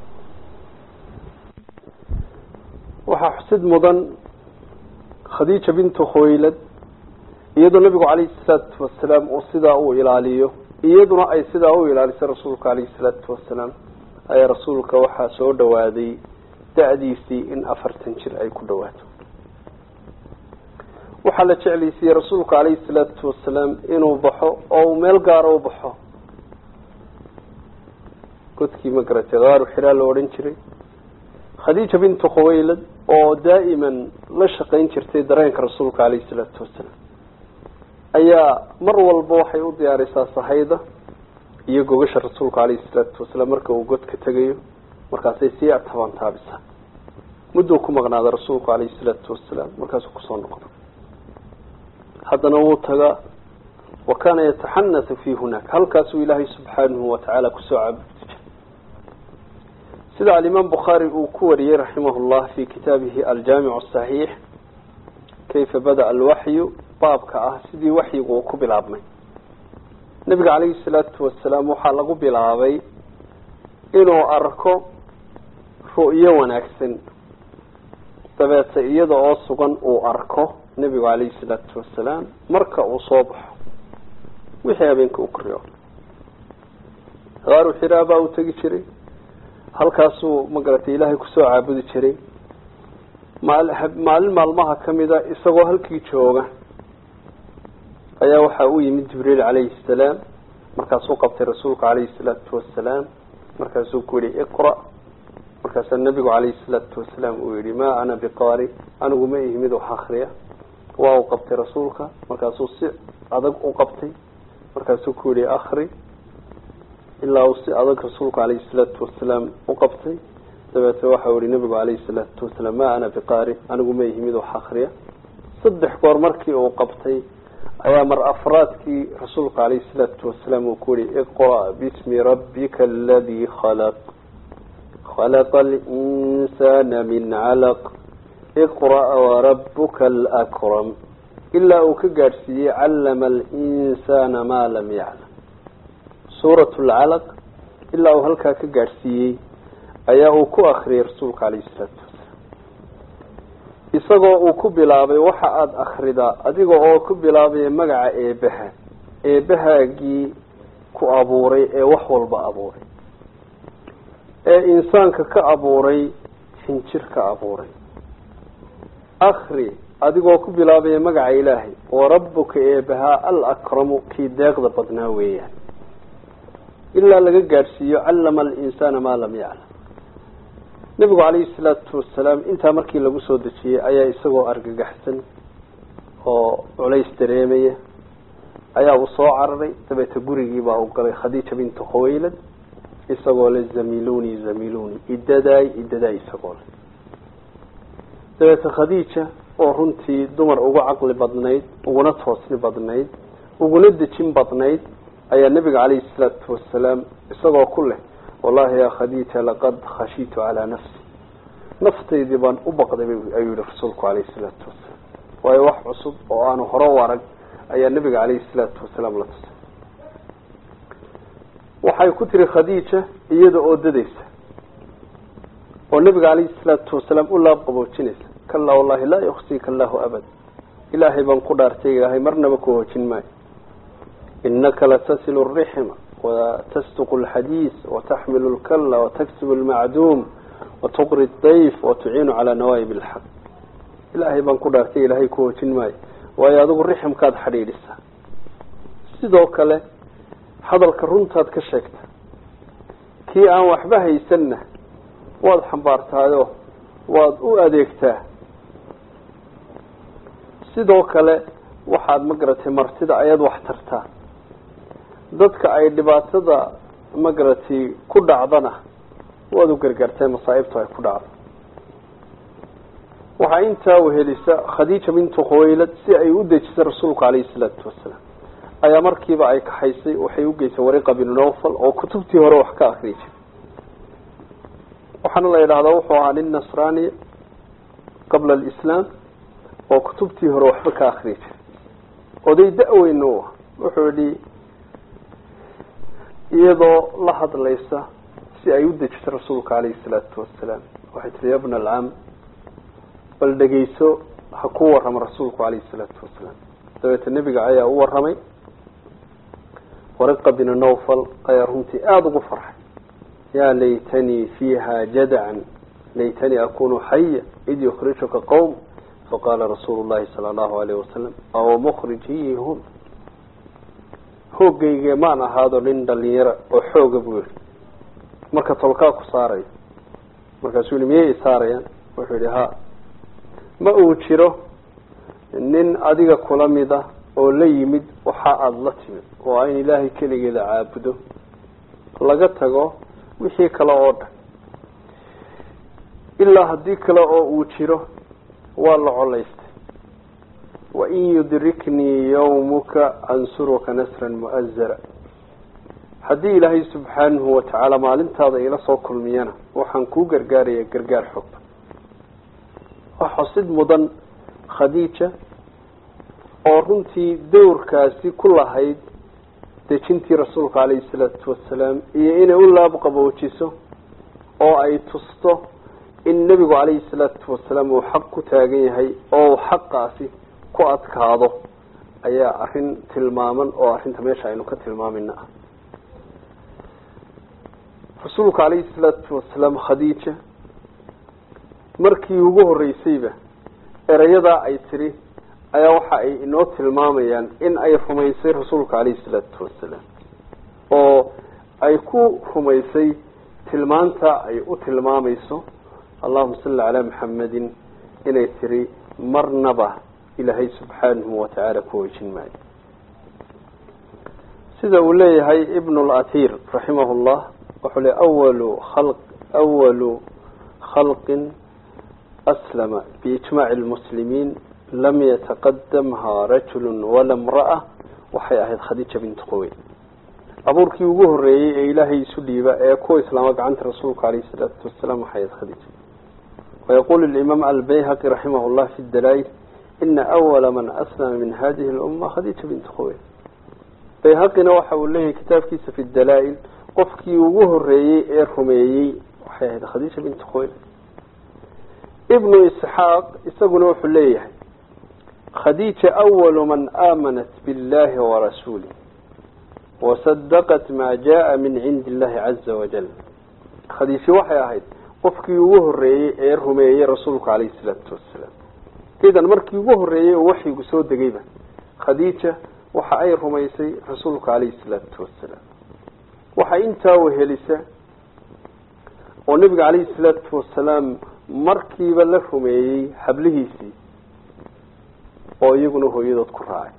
waxaa xusid mudan khadiija bintu khuwaylad iyadoo nabigu calayhi salaatu wasalaam uu sidaa uu ilaaliyo iyaduna ay sidaa u ilaalisay rasuulka calayhi salaatu wasalaam ayaa rasuulka waxaa soo dhawaaday da-diisii in afartan jir ay ku dhawaato waxaa la jeclaysiiyey rasuulka calayhi salaatu wasalaam inuu baxo oo uu meel gaaro u baxo godkii ma garatay kaaru xiraa la odhan jiray khadiija bintu khuwaylad oo daa'iman la shaqayn jirtay dareenka rasuulka calayhi salaatu wasalaam ayaa mar walba waxay u diyaarisaa sahayda iyo gogasha rasuulka calayhi salaatu wasalaam marka uu godka tegayo markaasay sii tabaan taabisaa mudduu ku maqnaada rasuulku calayhi salaatu wasalaam markaasuu kusoo noqdo haddana wuu tagaa wa kaana yataxanathu fi hunaaka halkaasuu ilaahay subxaanahu watacaala kusoo caabudi jiray sida alimaam bukhaari uu ku wariyey raximah llah fi kitaabihi aljaamicu asaxiix kayfa bada alwaxyu baabka ah sidii waxyigu uu ku bilaabmay nabiga calayhi salaatu wasalaam waxaa lagu bilaabay inuu arko ru'yo wanaagsan dabeete iyada oo sugan uu arko nebigu calayhi salaatu wasalaam marka uu soo baxo wixii habeenka u koriyo kaaru xiraa baa uu tegi jiray halkaasuu magaratay ilaahay kusoo caabudi jiray maal maalin maalmaha kamida isagoo halkii jooga ayaa waxaa u yimid jibriil calayhi salaam markaasuu qabtay rasuulku calayhi salaatu wasalaam markaasuu ku yihi iqra markaasaa nabigu calayhi salaatu wasalaam uu yihi ma ana biqaari anigu ma ihi mid wax akriya waa uu qabtay rasuulka markaasuu si adag u qabtay markaasuu ku yihi akri ilaa uu si adag rasuulku calayhi salaatu wasalaam u qabtay dabeete waxau yihi nabigu calayhi salaatu wasalaam ma ana biqaari anigu ma ihi mid wax akriya saddex goor markii uu qabtay ayaa mar afraadkii rasuulka calayhi salaatu wasalaam uu ku yihi iqra' bismi rabbika aladii khalaq khalaqa alinsana min calaq iqra' warabuka alakram ilaa uu ka gaadhsiiyey callama alinsana maa lam yaclam suurat lcalaq ilaa uu halkaa ka gaadhsiiyey ayaa uu ku akriyay rasuulka calayhi salaatu wasalaam isagoo uu ku bilaabay waxa aada akridaa adiga oo ku bilaabaya magaca eebaha eebahaagii ku abuuray ee wax walba abuuray ee insaanka ka abuuray xinjir ka abuuray akri adigoo ku bilaabaya magaca ilaahay warabuka eebahaa alakramu kii deeqda badnaa weeyaan ilaa laga gaadhsiiyo callama alinsaana maa lam yaclam nabigu calayhi salaatu wasalaam intaa markii lagu soo dejiyey ayaa isagoo argagaxsan oo culays dareemaya ayaa uu soo cararay dabeete gurigiibaa uu galay khadiija bintu khuwaylad isagoo le zamiluni zamiluni idadaay idadaay isagoo le dabeete khadiija oo runtii dumar uga caqli badnayd uguna toosni badnayd uguna dejin badnayd ayaa nabiga calayhi salaatu wasalaam isagoo ku leh wallahi ya khadiija laqad khashiitu calaa nafsi naftaydii baan u baqday ayuu yihi rasuulku calayhi salaatu wasalaam waayo wax cusub oo aanu hore u arag ayaa nabiga calayhi salaatu wasalaam la tusay waxay ku tiri khadiija iyada oo dadaysa oo nabiga calayhi salaatu wasalaam u laab qaboojinaysa kallaa wallahi laa yuksika allahu abad ilaahay baan ku dhaartay ilaahay marnaba ku hoojin maayo inaka latasilu rixma watasduqu alxadiis wataxmilu lkalla wataksibu almacduum watuqri dayf watuciinu calaa nawaayib alxaq ilaahay baan ku dhaartay ilaahay ku hoojin maayo waayo adigu riximkaad xadhiidhisaa sidoo kale hadalka runtaad ka sheegta kii aan waxba haysanna waad xambaartaayo waad u adeegtaa sidoo kale waxaad magaratay martida ayaad wax tartaa dadka ay dhibaatada magaratay ku dhacdana waad u gargaartay masaa'ibtu ay ku dhacdo waxaa intaa wehelisa khadiija bintu khuwaylad si ay u dejisay rasuulku calayhi salaatu wasalaam ayaa markiiba ay kaxaysay waxay u geysay wariqa binu nawfal oo kutubtii hore wax ka akriyi jiray waxaana la yidhahdaa wuxuu ahaa nin nasraaniya qabla alislaam oo kutubtii hore waxba ka akriyi jiray oday da-weyn u ah wuxuu yihi iyadoo la hadlaysa si ay u dejisay rasuulka calayhi salaatu wasalaam waxay tihi ya bna alcam bal dhegeyso ha ku warrama rasuulku calayhi salaatu wasalaam dabeete nebiga ayaa u warramay wariqa binu nawfal ayaa runtii aada ugu farxay yaa laytanii fiiha jadacan laytanii akunu xaya id yukhrijuka qowm faqaala rasuulu llahi sala allahu alayh wasalam aw mukhrijiyihum hoogayge maan ahaado nin dhalinyaro oo xooga buu yihi marka tolkaa ku saarayo markaasuu yihi miyay isaarayaan wuxuu yihi ha ma uu jiro nin adiga kula mid ah oo la yimid waxa aada la timid oo a in ilaahay keligeeda caabudo laga tago wixii kale oo dhan ilaa haddii kale oo uu jiro waa la colaystay wain yudriknii yawmuka ansuruka nasran mu'azara haddii ilaahay subxaanahu watacaala maalintaada ila soo kulmiyana waxaan kuu gargaaraya gargaar xogba waa xusid mudan khadiija oo runtii dowrkaasi ku lahayd dejintii rasuulka calayhi salaatu wasalaam iyo inay u laabqaboojiso oo ay tusto in nebigu calayhi salaatu wasalaam uu xaq ku taagan yahay oo uu xaqaasi ku adkaado ayaa arrin tilmaaman oo arrinta meesha aynu ka tilmaamina ah rasuulka calayhi salaatu wasalaam khadiija markii ugu horreysayba erayadaa ay tiri ayaa waxa ay inoo tilmaamayaan in ay rumaysay rasuulka calayhi salaatu wasalaam oo ay ku rumaysay tilmaanta ay u tilmaamayso allahuma salli calaa maxamedin inay tiri marnaba ilaahay subxaanahu watacaala ku wejin maayo sida uu leeyahay ibn اlathir raximah llah wuxuu le awalu khalq awalu khalqin aslama biijmaci lmuslimiin lam yataqadamha rajulu wala mra'a waxay ahayd khadiija bintu quwey abuurkii ugu horeeyey ee ilaahay isu dhiiba ee kuwa islaama gacanta rasuulka alayh salaatu wasalaam waxay ahayd khadiija wayaqulu limaam albayhaqi raximah llah fi dalail ina awala man aslama min hadihi lumma khadiija bintu quwey bayhaqina waxa uu leeyahay kitaabkiisa fi dalaa-il qofkii ugu horeeyey ee rumeeyey waxay ahayd khadiija bintu quwey ibnu isxaaq isaguna wuxuu leeyahay khadiija awalu man aamanat biاllahi warasuulih wasadaqat maa jaa min cindi illahi caza wajal khadiijo waxay ahayd qofkii ugu horeeyey ee rumeeyey rasuulku calayhi salaatu wasalaam idan markii ugu horeeyey oo waxyigu soo degayba khadiija waxa ay rumaysay rasuulka calayhi salaatu wasalaam waxaa intaa wehelisa oo nebiga calayhi salaatu wasalaam markiiba la rumeeyey hablihiisii oo iyaguna hooyadood ku raacay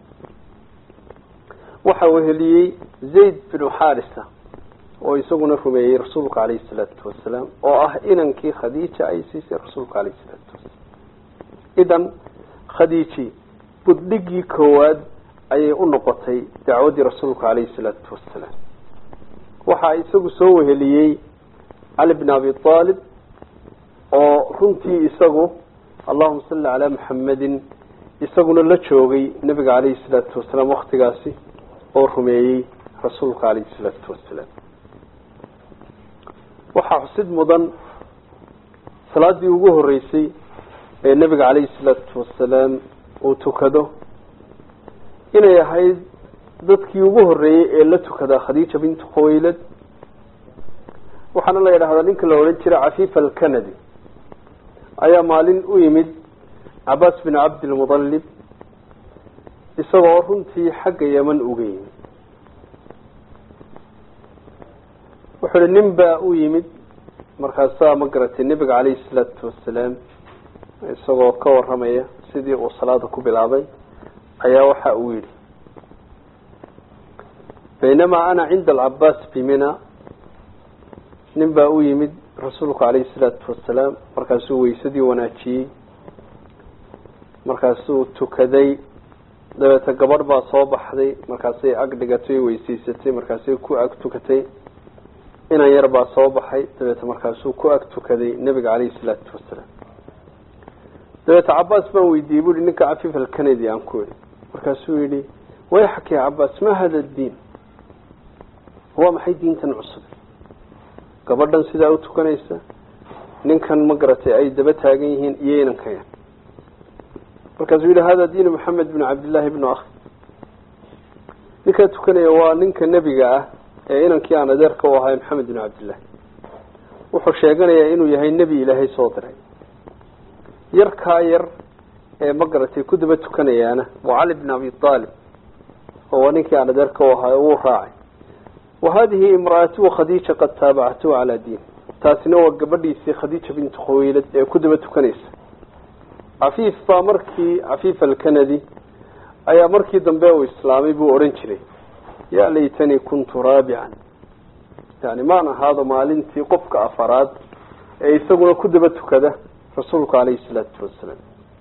waxa weheliyey zayd binu xarisa oo isaguna rumeeyey rasuulka calayhi salaatu wasalaam oo ah inankii khadiija ay siisay rasuulka calayhi salaatu wasalaam idan khadiiji buddhigii koowaad ayay u noqotay dacwaddii rasuulka calayhi salaatu wasalaam waxaa isagu soo weheliyey cali bn abi aalib oo runtii isagu allahuma salli calaa maxamedin isaguna la joogay nebiga calayhi salaatu wasalaam waktigaasi oo rumeeyey rasuulka calayhi salaatu wasalaam waxaa xusid mudan salaadii ugu horeysay ee nebiga calayhi salaatu wasalaam uu tukado inay ahayd dadkii ugu horeeyey ee la tukadaa khadiija bintu khuwaylad waxaana la yidhahdaa ninka la odhan jira cafiifa alkanadi ayaa maalin u yimid cabaas bin cabdilmudalib isagoo runtii xagga yeman uga yimid wuxuu ihi nin baa u yimid markaasaa ma garatay nebiga calayhi salaatu wasalaam isagoo ka waramaya sidii uu salaada ku bilaabay ayaa waxa uu yidhi baynamaa ana cinda alcabaas bimina nin baa u yimid rasuulku calayhi salaatu wasalaam markaasuu weysadii wanaajiyey markaasuu tukaday dabeeta gabadh baa soo baxday markaasay ag dhigatay weysiisatay markaasay ku ag tukatay inan yar baa soo baxay dabeeta markaasuu ku ag tukaday nebiga caleyhi salaatu wasalaam dabeeta cabaas baan weydiiyey buuhi ninka cafiif alkanadi aan ku idhi markaasuu yihi wayxak ya cabaas ma hada diin waa maxay diintan cusub gabadhan sidaa u tukanaysa ninkan ma garatay ay daba taagan yihiin iyo inankayan markaasuu yihi hada diinu maxamed binu cabdillahi bnu akhi ninkaa tukanaya waa ninka nebiga ah ee inankii aan adeerka u ahay maxamed binu cabdillahi wuxuu sheeganayaa inuu yahay nebi ilaahay soo diray yarkaa yar ee ma garatay ku daba tukanayaana waa cali bn abi aalib oo waa ninkii aan adeerka u ahay wuu raacay wa hadihi imraatuhu khadiija qad taabacatuhu calaa diin taasina waa gabadhiisii khadiija bintu khawaylad ee ku daba tukanaysa cafiif baa markii cafiif alkanadi ayaa markii dambe uu islaamay buu odhan jiray ya laytanii kuntu raabican yani maan ahaado maalintii qofka afaraad ee isaguna ku daba tukada rasuulku caleyhi salaatu wasalaam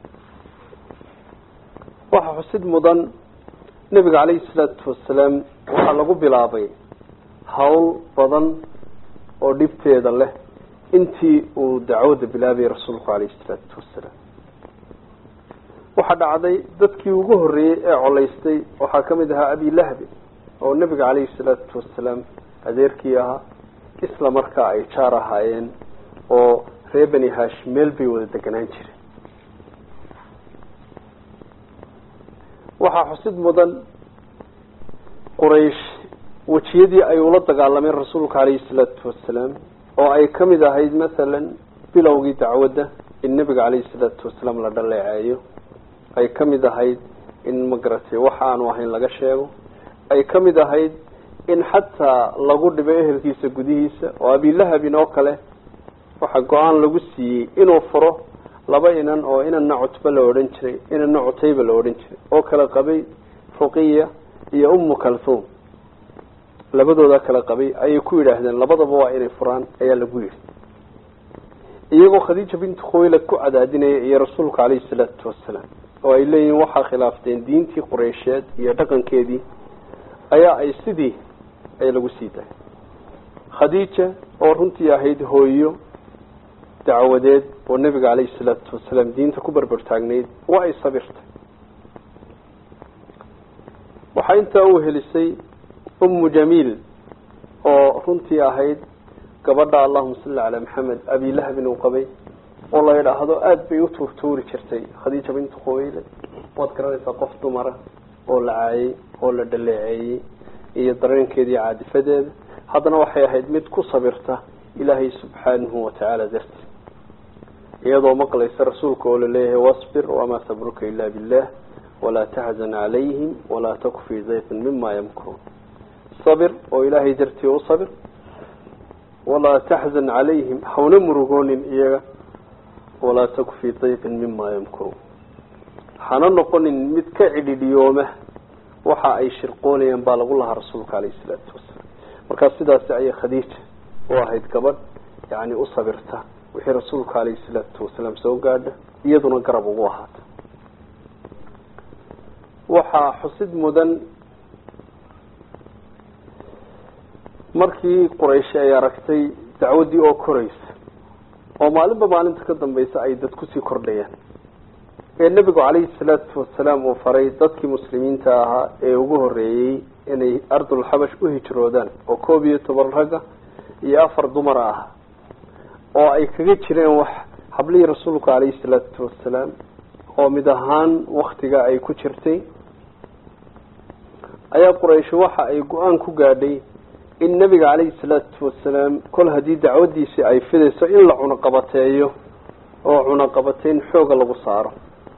waxaa xusid mudan nebiga caleyhi salaatu wasalaam waxaa lagu bilaabay hawl badan oo dhibteeda leh intii uu dacwada bilaabayay rasuulku caleyhi salaatu wasalaam waxaa dhacday dadkii ugu horreeyey ee colaystay waxaa kamid ahaa abilahabi oo nebiga caleyhi salaatu wasalaam adeerkii ahaa isla markaa ay jaar ahaayeen oo reer beni hashim meel bay wada deganaan jireen waxaa xusid mudan quraysh wejiyadii ay ula dagaalameen rasuulka caleyhi salaatu wasalaam oo ay kamid ahayd masalan bilowgii dacwadda in nebiga caleyhi salaatu wasalaam la dhaleeceeyo ay kamid ahayd in magaratay waxa aanu ahayn laga sheego ay kamid ahayd in xataa lagu dhibo ehelkiisa gudihiisa oo abilahabin oo kale waxaa go-aan lagu siiyey inuu furo laba inan oo inanna cutba la odhan jiray inanna cutayba la odhan jiray oo kala qabay ruqiya iyo ummu kalthum labadooda kala qabay ayay ku yidhaahdeen labadaba waa inay furaan ayaa lagu yidhi iyagoo khadiija bintu khawaylad ku cadaadinaya iyo rasuulka caleyhi salaatu wasalaam oo ay leeyihiin waxaa khilaafteen diintii qureysheed iyo dhaqankeedii ayaa ay sidii ay lagu sii dahay khadiija oo runtii ahayd hooyo dacwadeed oo nebiga caleyhi salaatu wasalaam diinta ku berber taagnayd waa ay sabirtay waxaa intaa u helisay ummu jamiil oo runtii ahayd gabadha allahuma salli calaa maxamed abilahabin uu qabay oo la yidhaahdo aada bay u tuurtuuri jirtay khadiija bintu khawaylad waad garanaysaa qof dumara oo la caayay oo la dhaleeceeyey iyo dareenkeedii caadifadeeda haddana waxay ahayd mid ku sabirta ilaahay subxaanahu watacaala darti iyadoo maqlaysa rasuulka oo laleeyahay wasbir wamaa sabruka ila billah walaa taxzan calayhim walaa taku fii dayqin mima yamkuruun sabir oo ilaahay dartii u sabir walaa taxzan calayhim hawna murugoonin iyaga walaa taku fii dayqin mima yamkuruun hana noqonin mid ka cidhidhiyooma waxa ay shirqoonayaan baa lagu lahaa rasuulka caleyhi salaatu wasalaam markaa sidaasi ayay khadiija u ahayd gabadh yani u sabirta wixii rasuulka caleyhi salaatu wasalaam soo gaadha iyaduna garab ugu ahaata waxaa xusid mudan markii quraysh ay aragtay dacwaddii oo koraysa oo maalinba maalinta ka dambaysa ay dad kusii kordhayaan ee nebigu caleyhi salaatu wasalaam uu faray dadkii muslimiinta ahaa ee ugu horeeyey inay ardulxabash u hijroodaan oo koob iyo toban ragga iyo afar dumara ah oo ay kaga jireen wax hablihii rasuulku caleyhi salaatu wasalaam oo mid ahaan waktiga ay ku jirtay ayaa quraysh waxa ay go-aan ku gaadhay in nebiga caleyhi salaatu wasalaam kol haddii dacwadiisii ay fidayso in la cunaqabateeyo oo cunaqabateyn xooga lagu saaro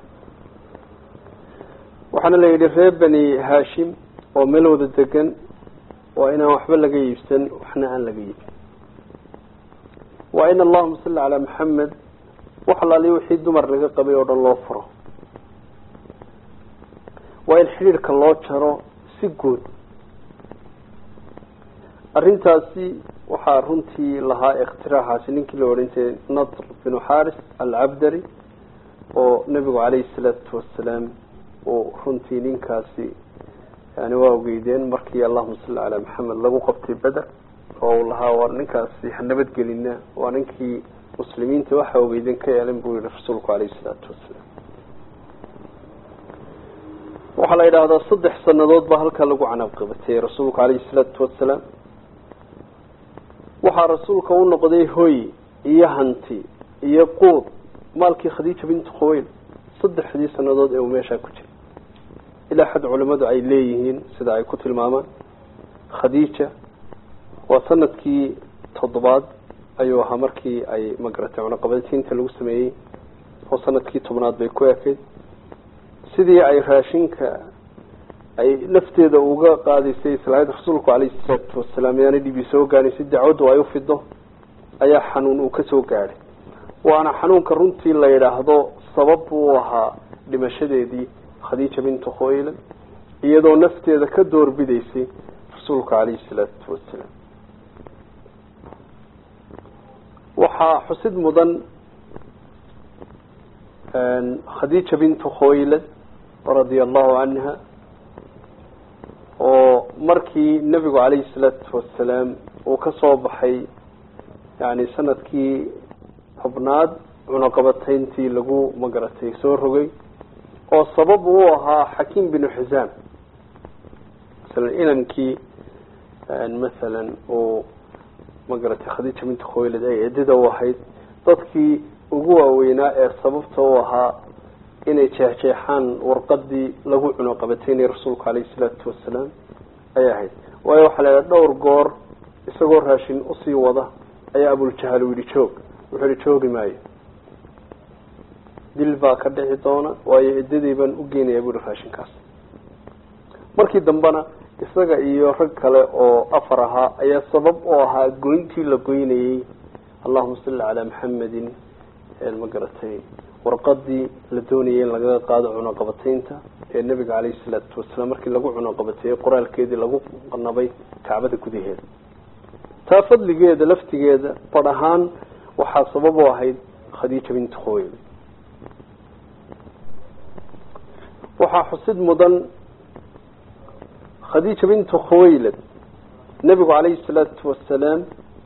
waxaana la yidhi reer beni hashim oo meel wada degan waa inaan waxba laga iibsan waxna aan laga iibin waa in allahuma salli calaa maxamed wax alaali wixii dumar laga qabay oo dhan loo furo waa in xidhiirka loo jaro si guud arrintaasi waxaa runtii lahaa ikhtiraaxaasi ninkii la odhan jiray nadr binu xaris alcabdari oo nebigu calayhi salaatu wasalaam uu runtii ninkaasi yani waa ogeydeen markii allahuma salli calaa maxamed lagu qabtay beder oo uu lahaa war ninkaasi ha nabadgelina waa ninkii muslimiinta waxa ogeydeen ka yeelan buu yihi rasuulku calayhi salaatu wasalaam waxaa la yidhaahdaa saddex sanadood baa halkaa lagu canaab qabatay rasuulku calayhi salaatu wasalaam waxaa rasuulka u noqday hoy iyo hanti iyo quud maalkii khadiija bintu khuweyl saddexdii sanadood ee uu meeshaa ku jiray ilaa xad culimadu ay leeyihiin sida ay ku tilmaamaan khadiija waa sanadkii toddobaad ayuu ahaa markii ay magaratay cunaqabadtiinta lagu sameeyey oo sanadkii tobnaad bay ku ekayd sidii ay raashinka ay lafteeda uga qaadaysay islaayad rasuulku calayhi salaatu wasalaam yaana dhibi soo gaadhin si dacwaddu ay u fido ayaa xanuun uu kasoo gaadhay waana xanuunka runtii la yidhaahdo sabab buu ahaa dhimashadeedii khadiija bintu khoylan iyadoo nafteeda ka doorbidaysay rasuulka calayhi salaatu wasalaam waxaa xusid mudan khadiija bintu khoylad radia allahu canha oo markii nebigu calayhi salaatu wasalaam uu ka soo baxay yani sanadkii tobnaad cunaqabatayntii lagu magaratay soo rogay oo sabab uu ahaa xakiim binu xisaam masalan inankii masalan uu magaratay khadiija bintu khoylad ay ciddida u ahayd dadkii ugu waaweynaa ee sababta u ahaa inay jeexjeexaan warqadii lagu cunaqabataynay rasuulku calayhi salaatu wasalaam ayay ahayd waayo waxaa la idhaha dhowr goor isagoo raashin usii wada ayaa abuljahal u yihi joog wuxuu yihi joogi maayo dil baa ka dhici doona waayo ciddadii baan u geynaya bu yihi raashinkaas markii dambena isaga iyo rag kale oo afar ahaa ayaa sabab u ahaa goyntii la goynayey allahuma salli calaa maxamedin ma garatay warqadii la doonayay in lagaga qaado cunaqabataynta ee nebiga caleyhi salaatu wasalaam markii lagu cunaqabateeyey qoraalkeedii lagu qanabay kacbada gudaheeda taa fadligeeda laftigeeda badh ahaan waxaa sabab u ahayd khadiija bintu khoyl waxaa xusid mudan khadiija bintu khuwaylad nebigu calayhi salaatu wasalaam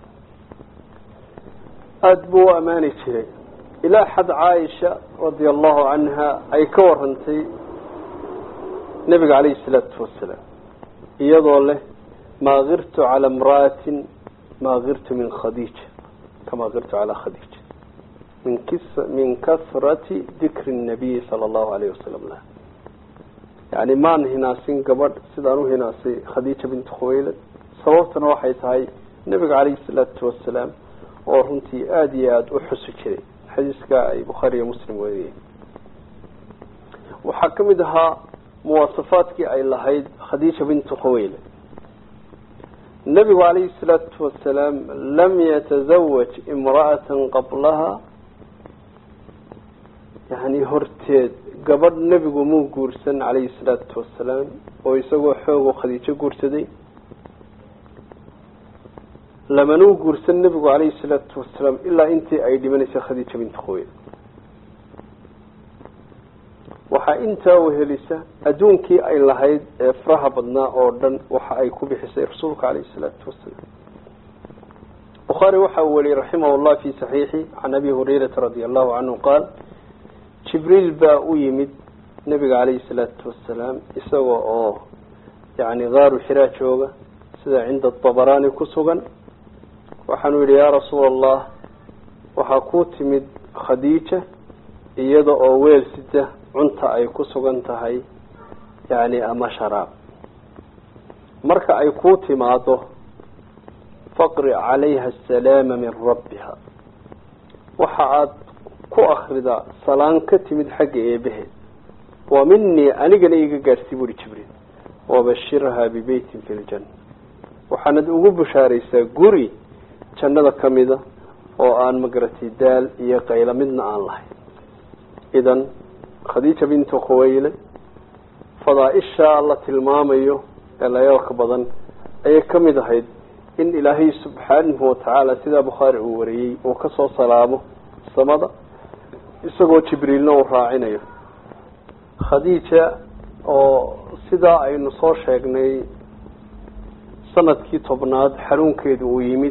aada buu u ammaani jiray ilaa xad caaisha radia allahu canha ay ka warantay nebiga calayhi salaatu wasalaam iyadoo leh maa kirtu cala imra'atin maa kirtu min khadiija kamaa kirtu calaa khadiija min kis min kasrati dikri nabiyi sala allahu alayh wasalam lah yani maan hinaasin gabadh sidaan u hinaasay khadiija bintu khuwaylad sababtana waxay tahay nebiga calayhi salaatu wasalaam oo runtii aada iyo aada u xusi jiray xadiiska ay bukhaari iyo muslim weriyeen waxaa ka mid ahaa muwaasafaadkii ay lahayd khadiija bintu khuwaylad nebigu calayhi salaatu wasalaam lam yatazawaj imra'atan qablaha yani horteed gabadh nebigu muu guursan calayhi salaatu wasalaam oo isagoo xoogo khadiijo guursaday lamanuu guursan nebigu calayhi salaatu wasalaam ilaa intii ay dhimanaysay khadiija bintu khuwaylad waxaa intaa uhelisa adduunkii ay lahayd ee faraha badnaa oo dhan waxa ay ku bixisay rasuulka calayhi salaatu wasalaam bukhaari waxa uu wariyey raximah llah fi saxiixi can abi hurayrata radia allahu canhu qaal jibriil baa u yimid nebiga calayhi salaatu wasalaam isaga oo yani gaaru xiraa jooga sida cinda dabaraani ku sugan waxaanu yidhi yaa rasuula allah waxaa ku timid khadiija iyada oo weel sida cunta ay ku sugan tahay yani ama sharaab marka ay ku timaado faqri calayha asalaama min rabbiha waxa aada ku akridaa salaan ka timid xagga eebaheed wa minii anigana iga gaadhsii buuhi jibriil wabashirhaa bibeytin fi ljanna waxaanad ugu bushaaraysaa guri jannada ka mida oo aan magaratay daal iyo qaylo midna aan lahayn idan khadiija bintu khuwayle fadaa-ishaa la tilmaamayo ee layaabka badan ayay ka mid ahayd in ilaahay subxaanahu watacaala sidaa bukhaari uu wariyey uu kasoo salaamo samada isagoo jibriilna uu raacinayo khadiija oo sidaa aynu soo sheegnay sanadkii tobnaad xanuunkeeda uu yimid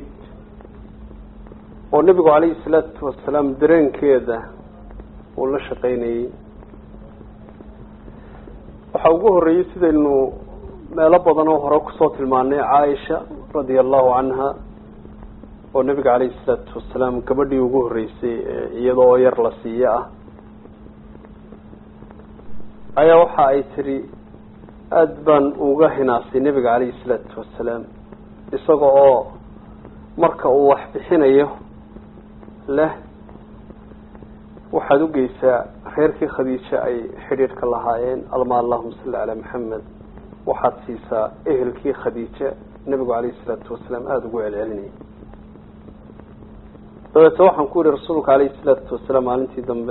oo nebigu calayhi salaatu wasalaam dareenkeeda uu la shaqaynayey waxaa ugu horreeyey sidaynu meelo badan oo hore kusoo tilmaanay caaisha radia allahu canha oo nebiga calayhi salaatu wasalaam gabadhii ugu horreysay iyadoo yar la siiye ah ayaa waxa ay tiri aada baan uga hinaasay nebiga calayhi salaatu wasalaam isaga oo marka uu wax bixinayo leh waxaad ugeysaa reerkii khadiijo ay xidhiidhka lahaayeen alma allahuma salli calaa maxamed waxaad siisaa ehelkii khadiija nebigu calayhi salaatu wasalaam aada ugu celcelinayay dabeete waxaan ku yihi rasuulka calayhi salaatu wasalaam maalintii dambe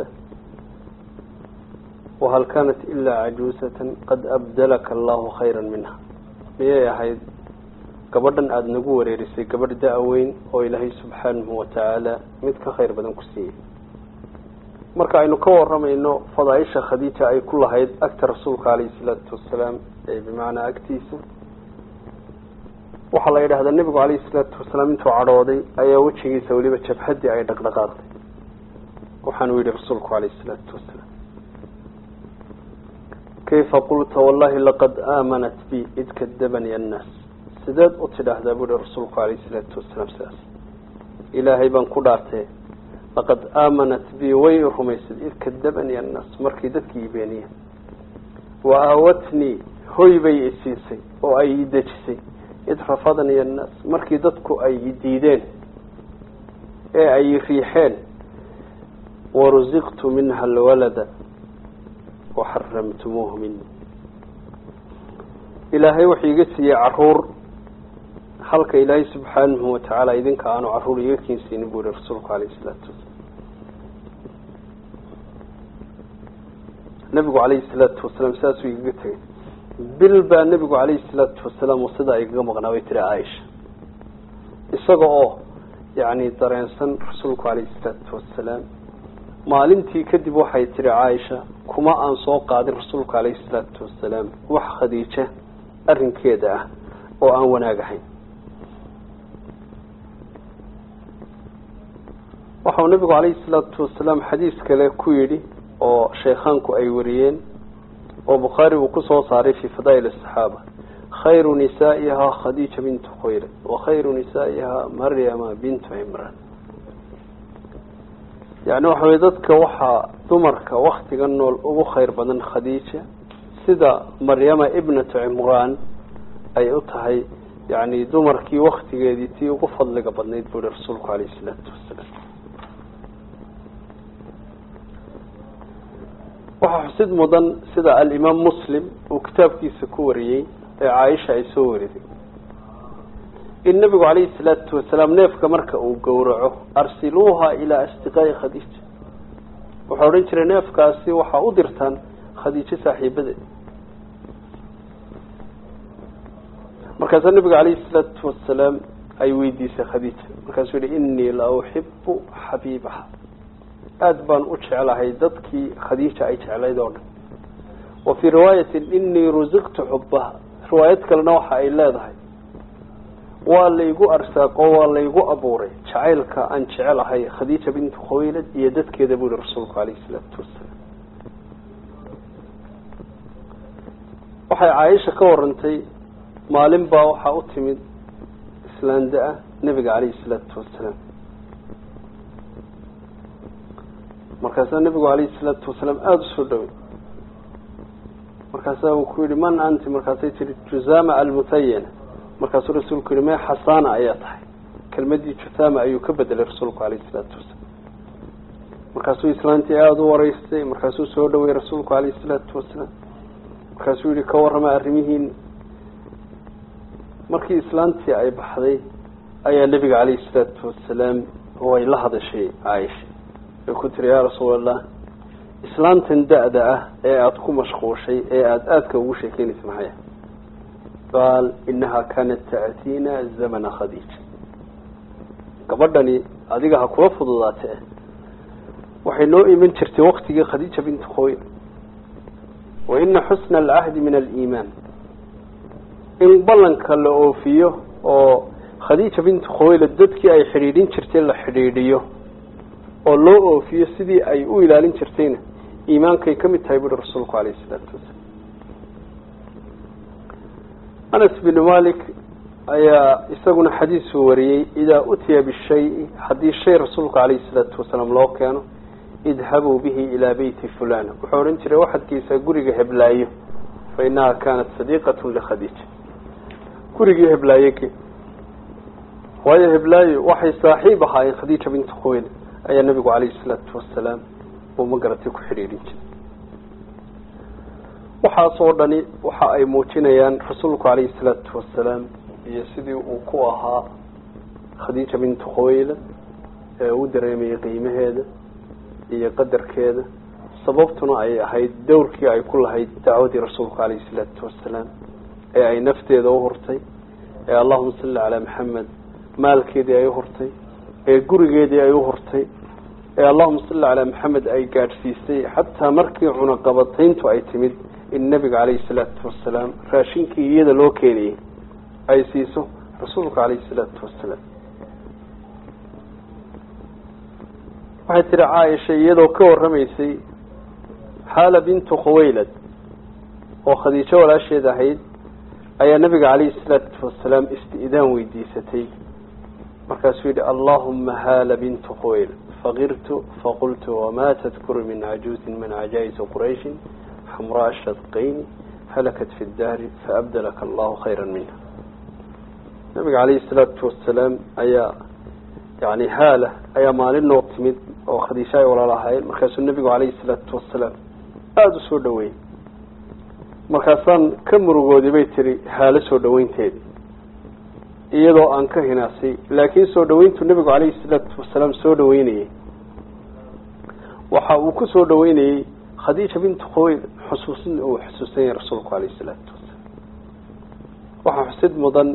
wahal kaanat ilaa cajuusatan qad abdalaka allahu khayra minha miyay ahayd gabadhan aada nagu wareerisay gabadh da-weyn oo ilaahay subxaanahu watacaala mid ka khayr badan ku siiyey marka aynu ka waramayno fadaaisha khadiija ay ku lahayd agta rasuulka calayhi salaatu wasalaam ee bimacnaa agtiisa waxaa la yidhahdaa nebigu calayhi salaatu wasalaam intuu cadhooday ayaa wejigiisa weliba jabhaddii ay dhaqdhaqaaqday waxaanu yihi rasuulku calayhi salaatu wasalaam kayfa qulta wallahi laqad aamanat bi id kadabani annaas sideed u tidhaahdaa buu ihi rasuulku calayhi salaatu wasalaam sidaas ilaahay baan ku dhaartee laqad aamanat bi way rumaysad id kadabani annaas markii dadkii i beeniyeen wa aawatnii hoy bay isiisay oo ay i dejisay id rafadanii annaas markii dadku ay i diideen ee ay i riixeen warusiqtu minha alwalada waxaramtumuuhu mini ilaahay wuxuu iga siiyey caruur halka ilaahay subxaanahu watacaala idinka aanu caruur iga keensiinin buu yihi rasuulku calayhi isalaatu wasalaam nebigu calayhi salaatu wasalaam saasuu igaga tegay bil baa nebigu calayhi salaatu wasalaam uu sidaa igaga maqnaa bay tiri caaisha isaga oo yacni dareensan rasuulku calayhi salaatu wasalaam maalintii kadib waxay tiri caaisha kuma aan soo qaadin rasuulka calayhi salaatu wasalaam wax khadiija arrinkeeda ah oo aan wanaag ahayn waxau nabigu calayhi salaatu wasalaam xadiis kale ku yidhi oo sheekhaanku ay wariyeen oo bukhaari uu kusoo saaray fii fadaa'il asaxaaba khayru nisaa'ihaa khadiija bintu khuyre wa khayru nisaa'ihaa maryama bintu cimraan yani waxa weye dadka waxaa dumarka waktiga nool ugu khayr badan khadiija sida maryama ibnatu cimraan ay u tahay yani dumarkii waktigeedii tii ugu fadliga badnayd buu yihi rasuulku calayhi salaatu wasalaam waxaa xusid mudan sida alimaam muslim uu kitaabkiisa ku wariyey ee caaisha ay soo wariday in nabigu calayhi salaatu wasalaam neefka marka uu gowraco arsiluuha ilaa asdiqaa'i khadiija wuxuu odhan jiray neefkaasi waxaa u dirtaan khadiijo saaxiibadeed markaasaa nabiga calayhi salaatu wasalaam ay weydiisay khadiija markaasuu yihi inii la uxibu xabiibaha aada baan u jeclahay dadkii khadiija ay jeclayd oo dhan wa fii riwaayatin inii rusiqtu xubaha riwaayad kalena waxa ay leedahay waa laygu arsaaqo waa laygu abuuray jacaylka aan jecelahay khadiija bintu khawaylad iyo dadkeeda buu yihi rasuulku calayhi salaatu wasalaam waxay caaisha ka warantay maalin baa waxaa u timid islaanda-a nebiga calayhi salaatu wasalaam markaasaa nebigu calayhi salaatu wasalaam aada usoo dhoway markaasaa uu ku yihi man anti markaasay tihi juzama almutayana markaasuu rasuulku yihi mee xasana ayaa tahay kelmadii juthama ayuu ka bedelay rasuulku calayhi salaatu wasalaam markaasuu islaantii aada u wareystay markaasuu soo dhaway rasuulku calayhi salaatu wasalaam markaasuu yihi ka warrama arrimihiin markii islaantii ay baxday ayaa nebiga calayhi salaatu wasalaam way la hadashay caaisha way ku tiri yaa rasuul allah islaantan da-da ah ee aada ku mashquushay ee aada aadka ugu sheekeynaysa maxaya qaal inaha kaanat ta'tiina zamana khadiija gabadhani adiga ha kula fududaate waxay noo iman jirtay waktigii khadiija bintu khoyl wa ina xusna alcahdi min aliimaan in ballanka la oofiyo oo khadiija bintu khoyla dadkii ay xidhiidhin jirtay la xidhiidhiyo oo loo oofiyo sidii ay u ilaalin jirtayna iimaankay ka mid tahay buuri rasuulku calayhi isalaatu wasalaam anas binu malik ayaa isaguna xadiisuu wariyey idaa utiya bishayi haddii shay rasuulku calayhi salaatu wasalaam loo keeno idhabuu bihi ilaa beyti fulan wuxuu odhan jiray waxadkiisa guriga heblaayo fa inaha kaanat sadiiqatun likhadiija gurigii heblaayo ge waayo heblaayo waxay saaxiib ahaayeen khadiija bintu khoyl ayaa nabigu calayhi salaatu wasalaam uu magaratay ku xidhiidhin jiray waxaas oo dhani waxa ay muujinayaan rasuulku calayhi salaatu wasalaam iyo sidii uu ku ahaa khadiija bintu khoyla ee u dareemayay qiimaheeda iyo qadarkeeda sababtuna ay ahayd dowrkii ay ku lahayd dacwadii rasuulku calayhi salaatu wasalaam ee ay nafteeda u hurtay ee allahuma salli calaa maxamed maalkeedii ay u hurtay ee gurigeedii ay u hurtay ee allahuma salli calaa maxamed ay gaadhsiisay xataa markii cunaqabatayntu ay timid in nabiga calayhi salaatu wasalaam raashinkii iyada loo keenayay ay siiso rasuulka calayhi salaatu wasalaam waxay tihi caaisha iyadoo ka warramaysay xaala bintu khuwaylad oo khadiijo walaasheed ahayd ayaa nabiga calayhi salaatu wasalaam isti'daan weydiisatay markaasuu yidhi allahuma haala bintu khuwayl faqirtu faqultu wamaa tadkuru min cajuuzin min cajaa'isi qurayshin xamraa shadqayni halakat fi daari faabdalaka allahu khayra minha nabiga calayhi salaatu wasalaam ayaa yani haala ayaa maalin noo timid oo khadiisha ay walaal ahaayeen markaasuu nabigu calayhi salaatu wasalaam aada u soo dhaweeyey markaasaan ka murugooday bay tiri haalo soo dhaweynteedi iyadoo aan ka hinaasay laakiin soo dhaweyntu nabigu calayhi salaatu wasalaam soo dhaweynayey waxa uu ku soo dhaweynayey khadiija bintu khoyl xusuusin uu xusuusan yahay rasuulku calayhi salaatu wasalaam waxaa xusid mudan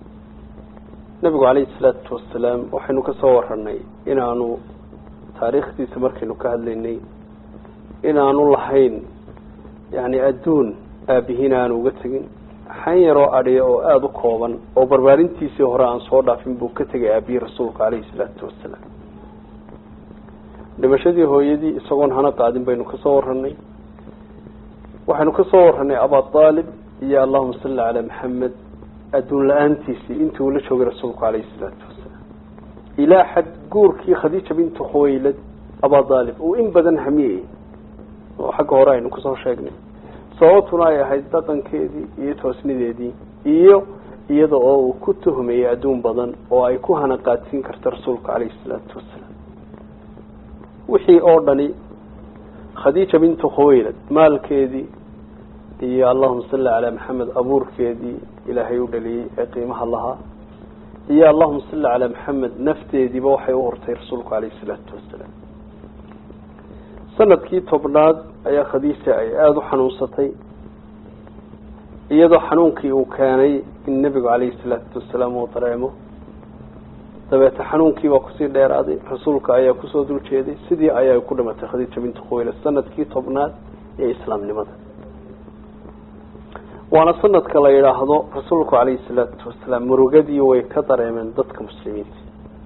nabigu calayhi salaatu wasalaam waxaynu ka soo waranay inaanu taariikhdiisa markaynu ka hadlaynay inaanu lahayn yani adduun aabihiin aanu uga tegin xan yaroo adhiya oo aada u kooban oo barbaarintiisii hore aan soo dhaafin buu ka tegay aabihii rasuulka calayhi salaatu wasalaam dhimashadii hooyadii isagoon hana qaadin baynu kasoo waranay waxaynu kasoo waranay abaa aalib iyo allahuma salli calaa maxamed adduun la-aantiisii intii uu la joogay rasuulku calayhi salaatu wasalaam ilaa xad guurkii khadiija bintu khuwaylad abaa aalib uu in badan hamiyey oo xagga hore aynu kusoo sheegnay sababtuna ay ahayd dhaqankeedii iyo toosnideedii iyo iyada oo uu ku tuhmayay adduun badan oo ay ku hana qaadsiin karta rasuulka calayhi salaatu wasalaam wixii oo dhani khadiija bintu khuwaylad maalkeedii iyo allahuma salli calaa maxamed abuurkeedii ilaahay u dhaliyey ee qiimaha lahaa iyo allahuma salli calaa maxamed nafteediiba waxay u hortay rasuulku calayhi salaatu wasalaam sanadkii tobnaad ayaa khadiija ay aada u xanuunsatay iyadoo xanuunkii uu keenay in nebigu calayhi salaatu wasalaam uu dareemo dabeete xanuunkii baa kusii dheeraaday rasuulka ayaa kusoo dul jeeday sidii ayaa ku dhimatay khadiija bintu khuwayle sanadkii tobnaad ee islaamnimada waana sanadka la yidhaahdo rasuulku calayhi salaatu wasalaam murugadii way ka dareemeen dadka muslimiinta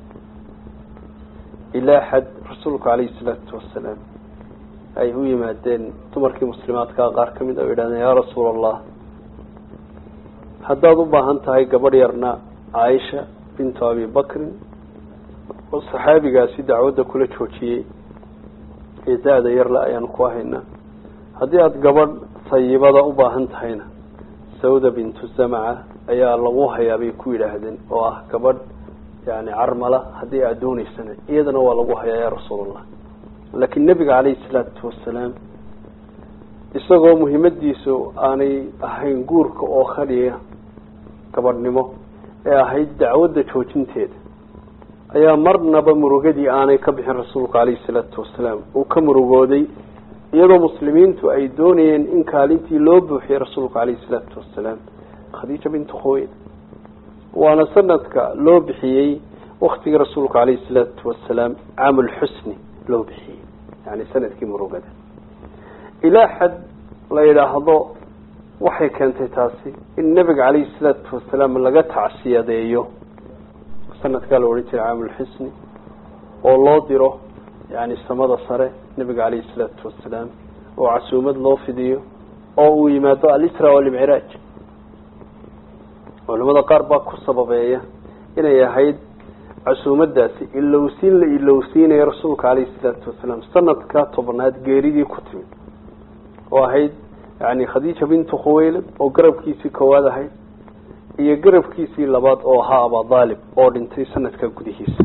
ilaa xad rasuulku calayhi salaatu wasalaam ay u yimaadeen dumarkii muslimaadkaa qaar ka mid a o yidhahdeen yaa rasuula allah haddaad u baahan tahay gabadh yarna caaisha bintu abi bakrin oo saxaabigaasi dacwadda kula joojiyey ee da-da yarle ayaanu ku haynaa haddii aada gabadh sayibada u baahan tahayna sawda bintu zamaca ayaa lagu hayaa bay ku yidhaahdeen oo ah gabadh yani carmala haddii aada dooneysana iyadana waa lagu hayaa yaa rasuulallah laakiin nebiga calayhi salaatu wasalaam isagoo muhiimadiisu aanay ahayn guurka oo khaliya gabadhnimo ee ahayd dacwadda joojinteeda ayaa marnaba murugadii aanay ka bixin rasuulku calayhi salaatu wasalaam uu ka murugooday iyadoo muslimiintu ay doonayeen in kaalintii loo buuxiyey rasuulku calayhi salaatu wasalaam khadiija bintu khuweyd waana sanadka loo bixiyey waktigii rasuulku calayhi salaatu wasalaam caamulxusni loo bixiyey yani sanadkii murugada ilaa xad la yidhaahdo waxay keentay taasi in nebiga calayhi salaatu wasalaam laga tacsiyadeeyo sanadkaa la odhan jiray caamulxisni oo loo diro yani samada sare nebiga calayhi salaatu wasalaam oo casuumad loo fidiyo oo uu yimaado alisra walmicraaj culamada qaar baa ku sababeeya inay ahayd casuumadaasi ilowsiin la ilowsiinayo rasuulka calayhi salaatu wasalaam sanadka tobnaad geeridii ku timid oo ahayd yani khadiija bintu khuwaylad oo garabkiisii koowaad ahayd iyo garabkiisii labaad oo ahaa abadaalib oo dhintay sanadka gudihiisa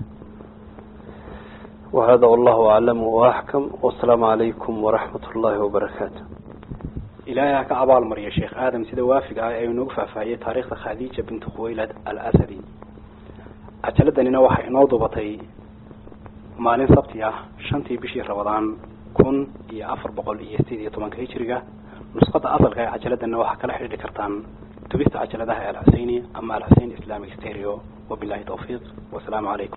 wahada wallahu aclam waaxkam wasalaamu calaykum waraxmat ullahi wabarakaatu ilaahay ha ka abaal mariya sheekh aadam sida waafiga ah ee inoogu faahfaahiyey taariikhda khadiija bintu khuwaylad al asadi cajaladdanina waxay inoo dubatay maalin sabti ah shantii bishii rabadaan kun iyo afar boqol iyo sideed iyo tobanka hijiriga nusqada asalka ee cajaladana waxaa kala xidhiidhi kartaan dubista cajaladaha alxuseyni ama alxusein islamic stereo wabilahi tawfiiq wasalaamu calaykum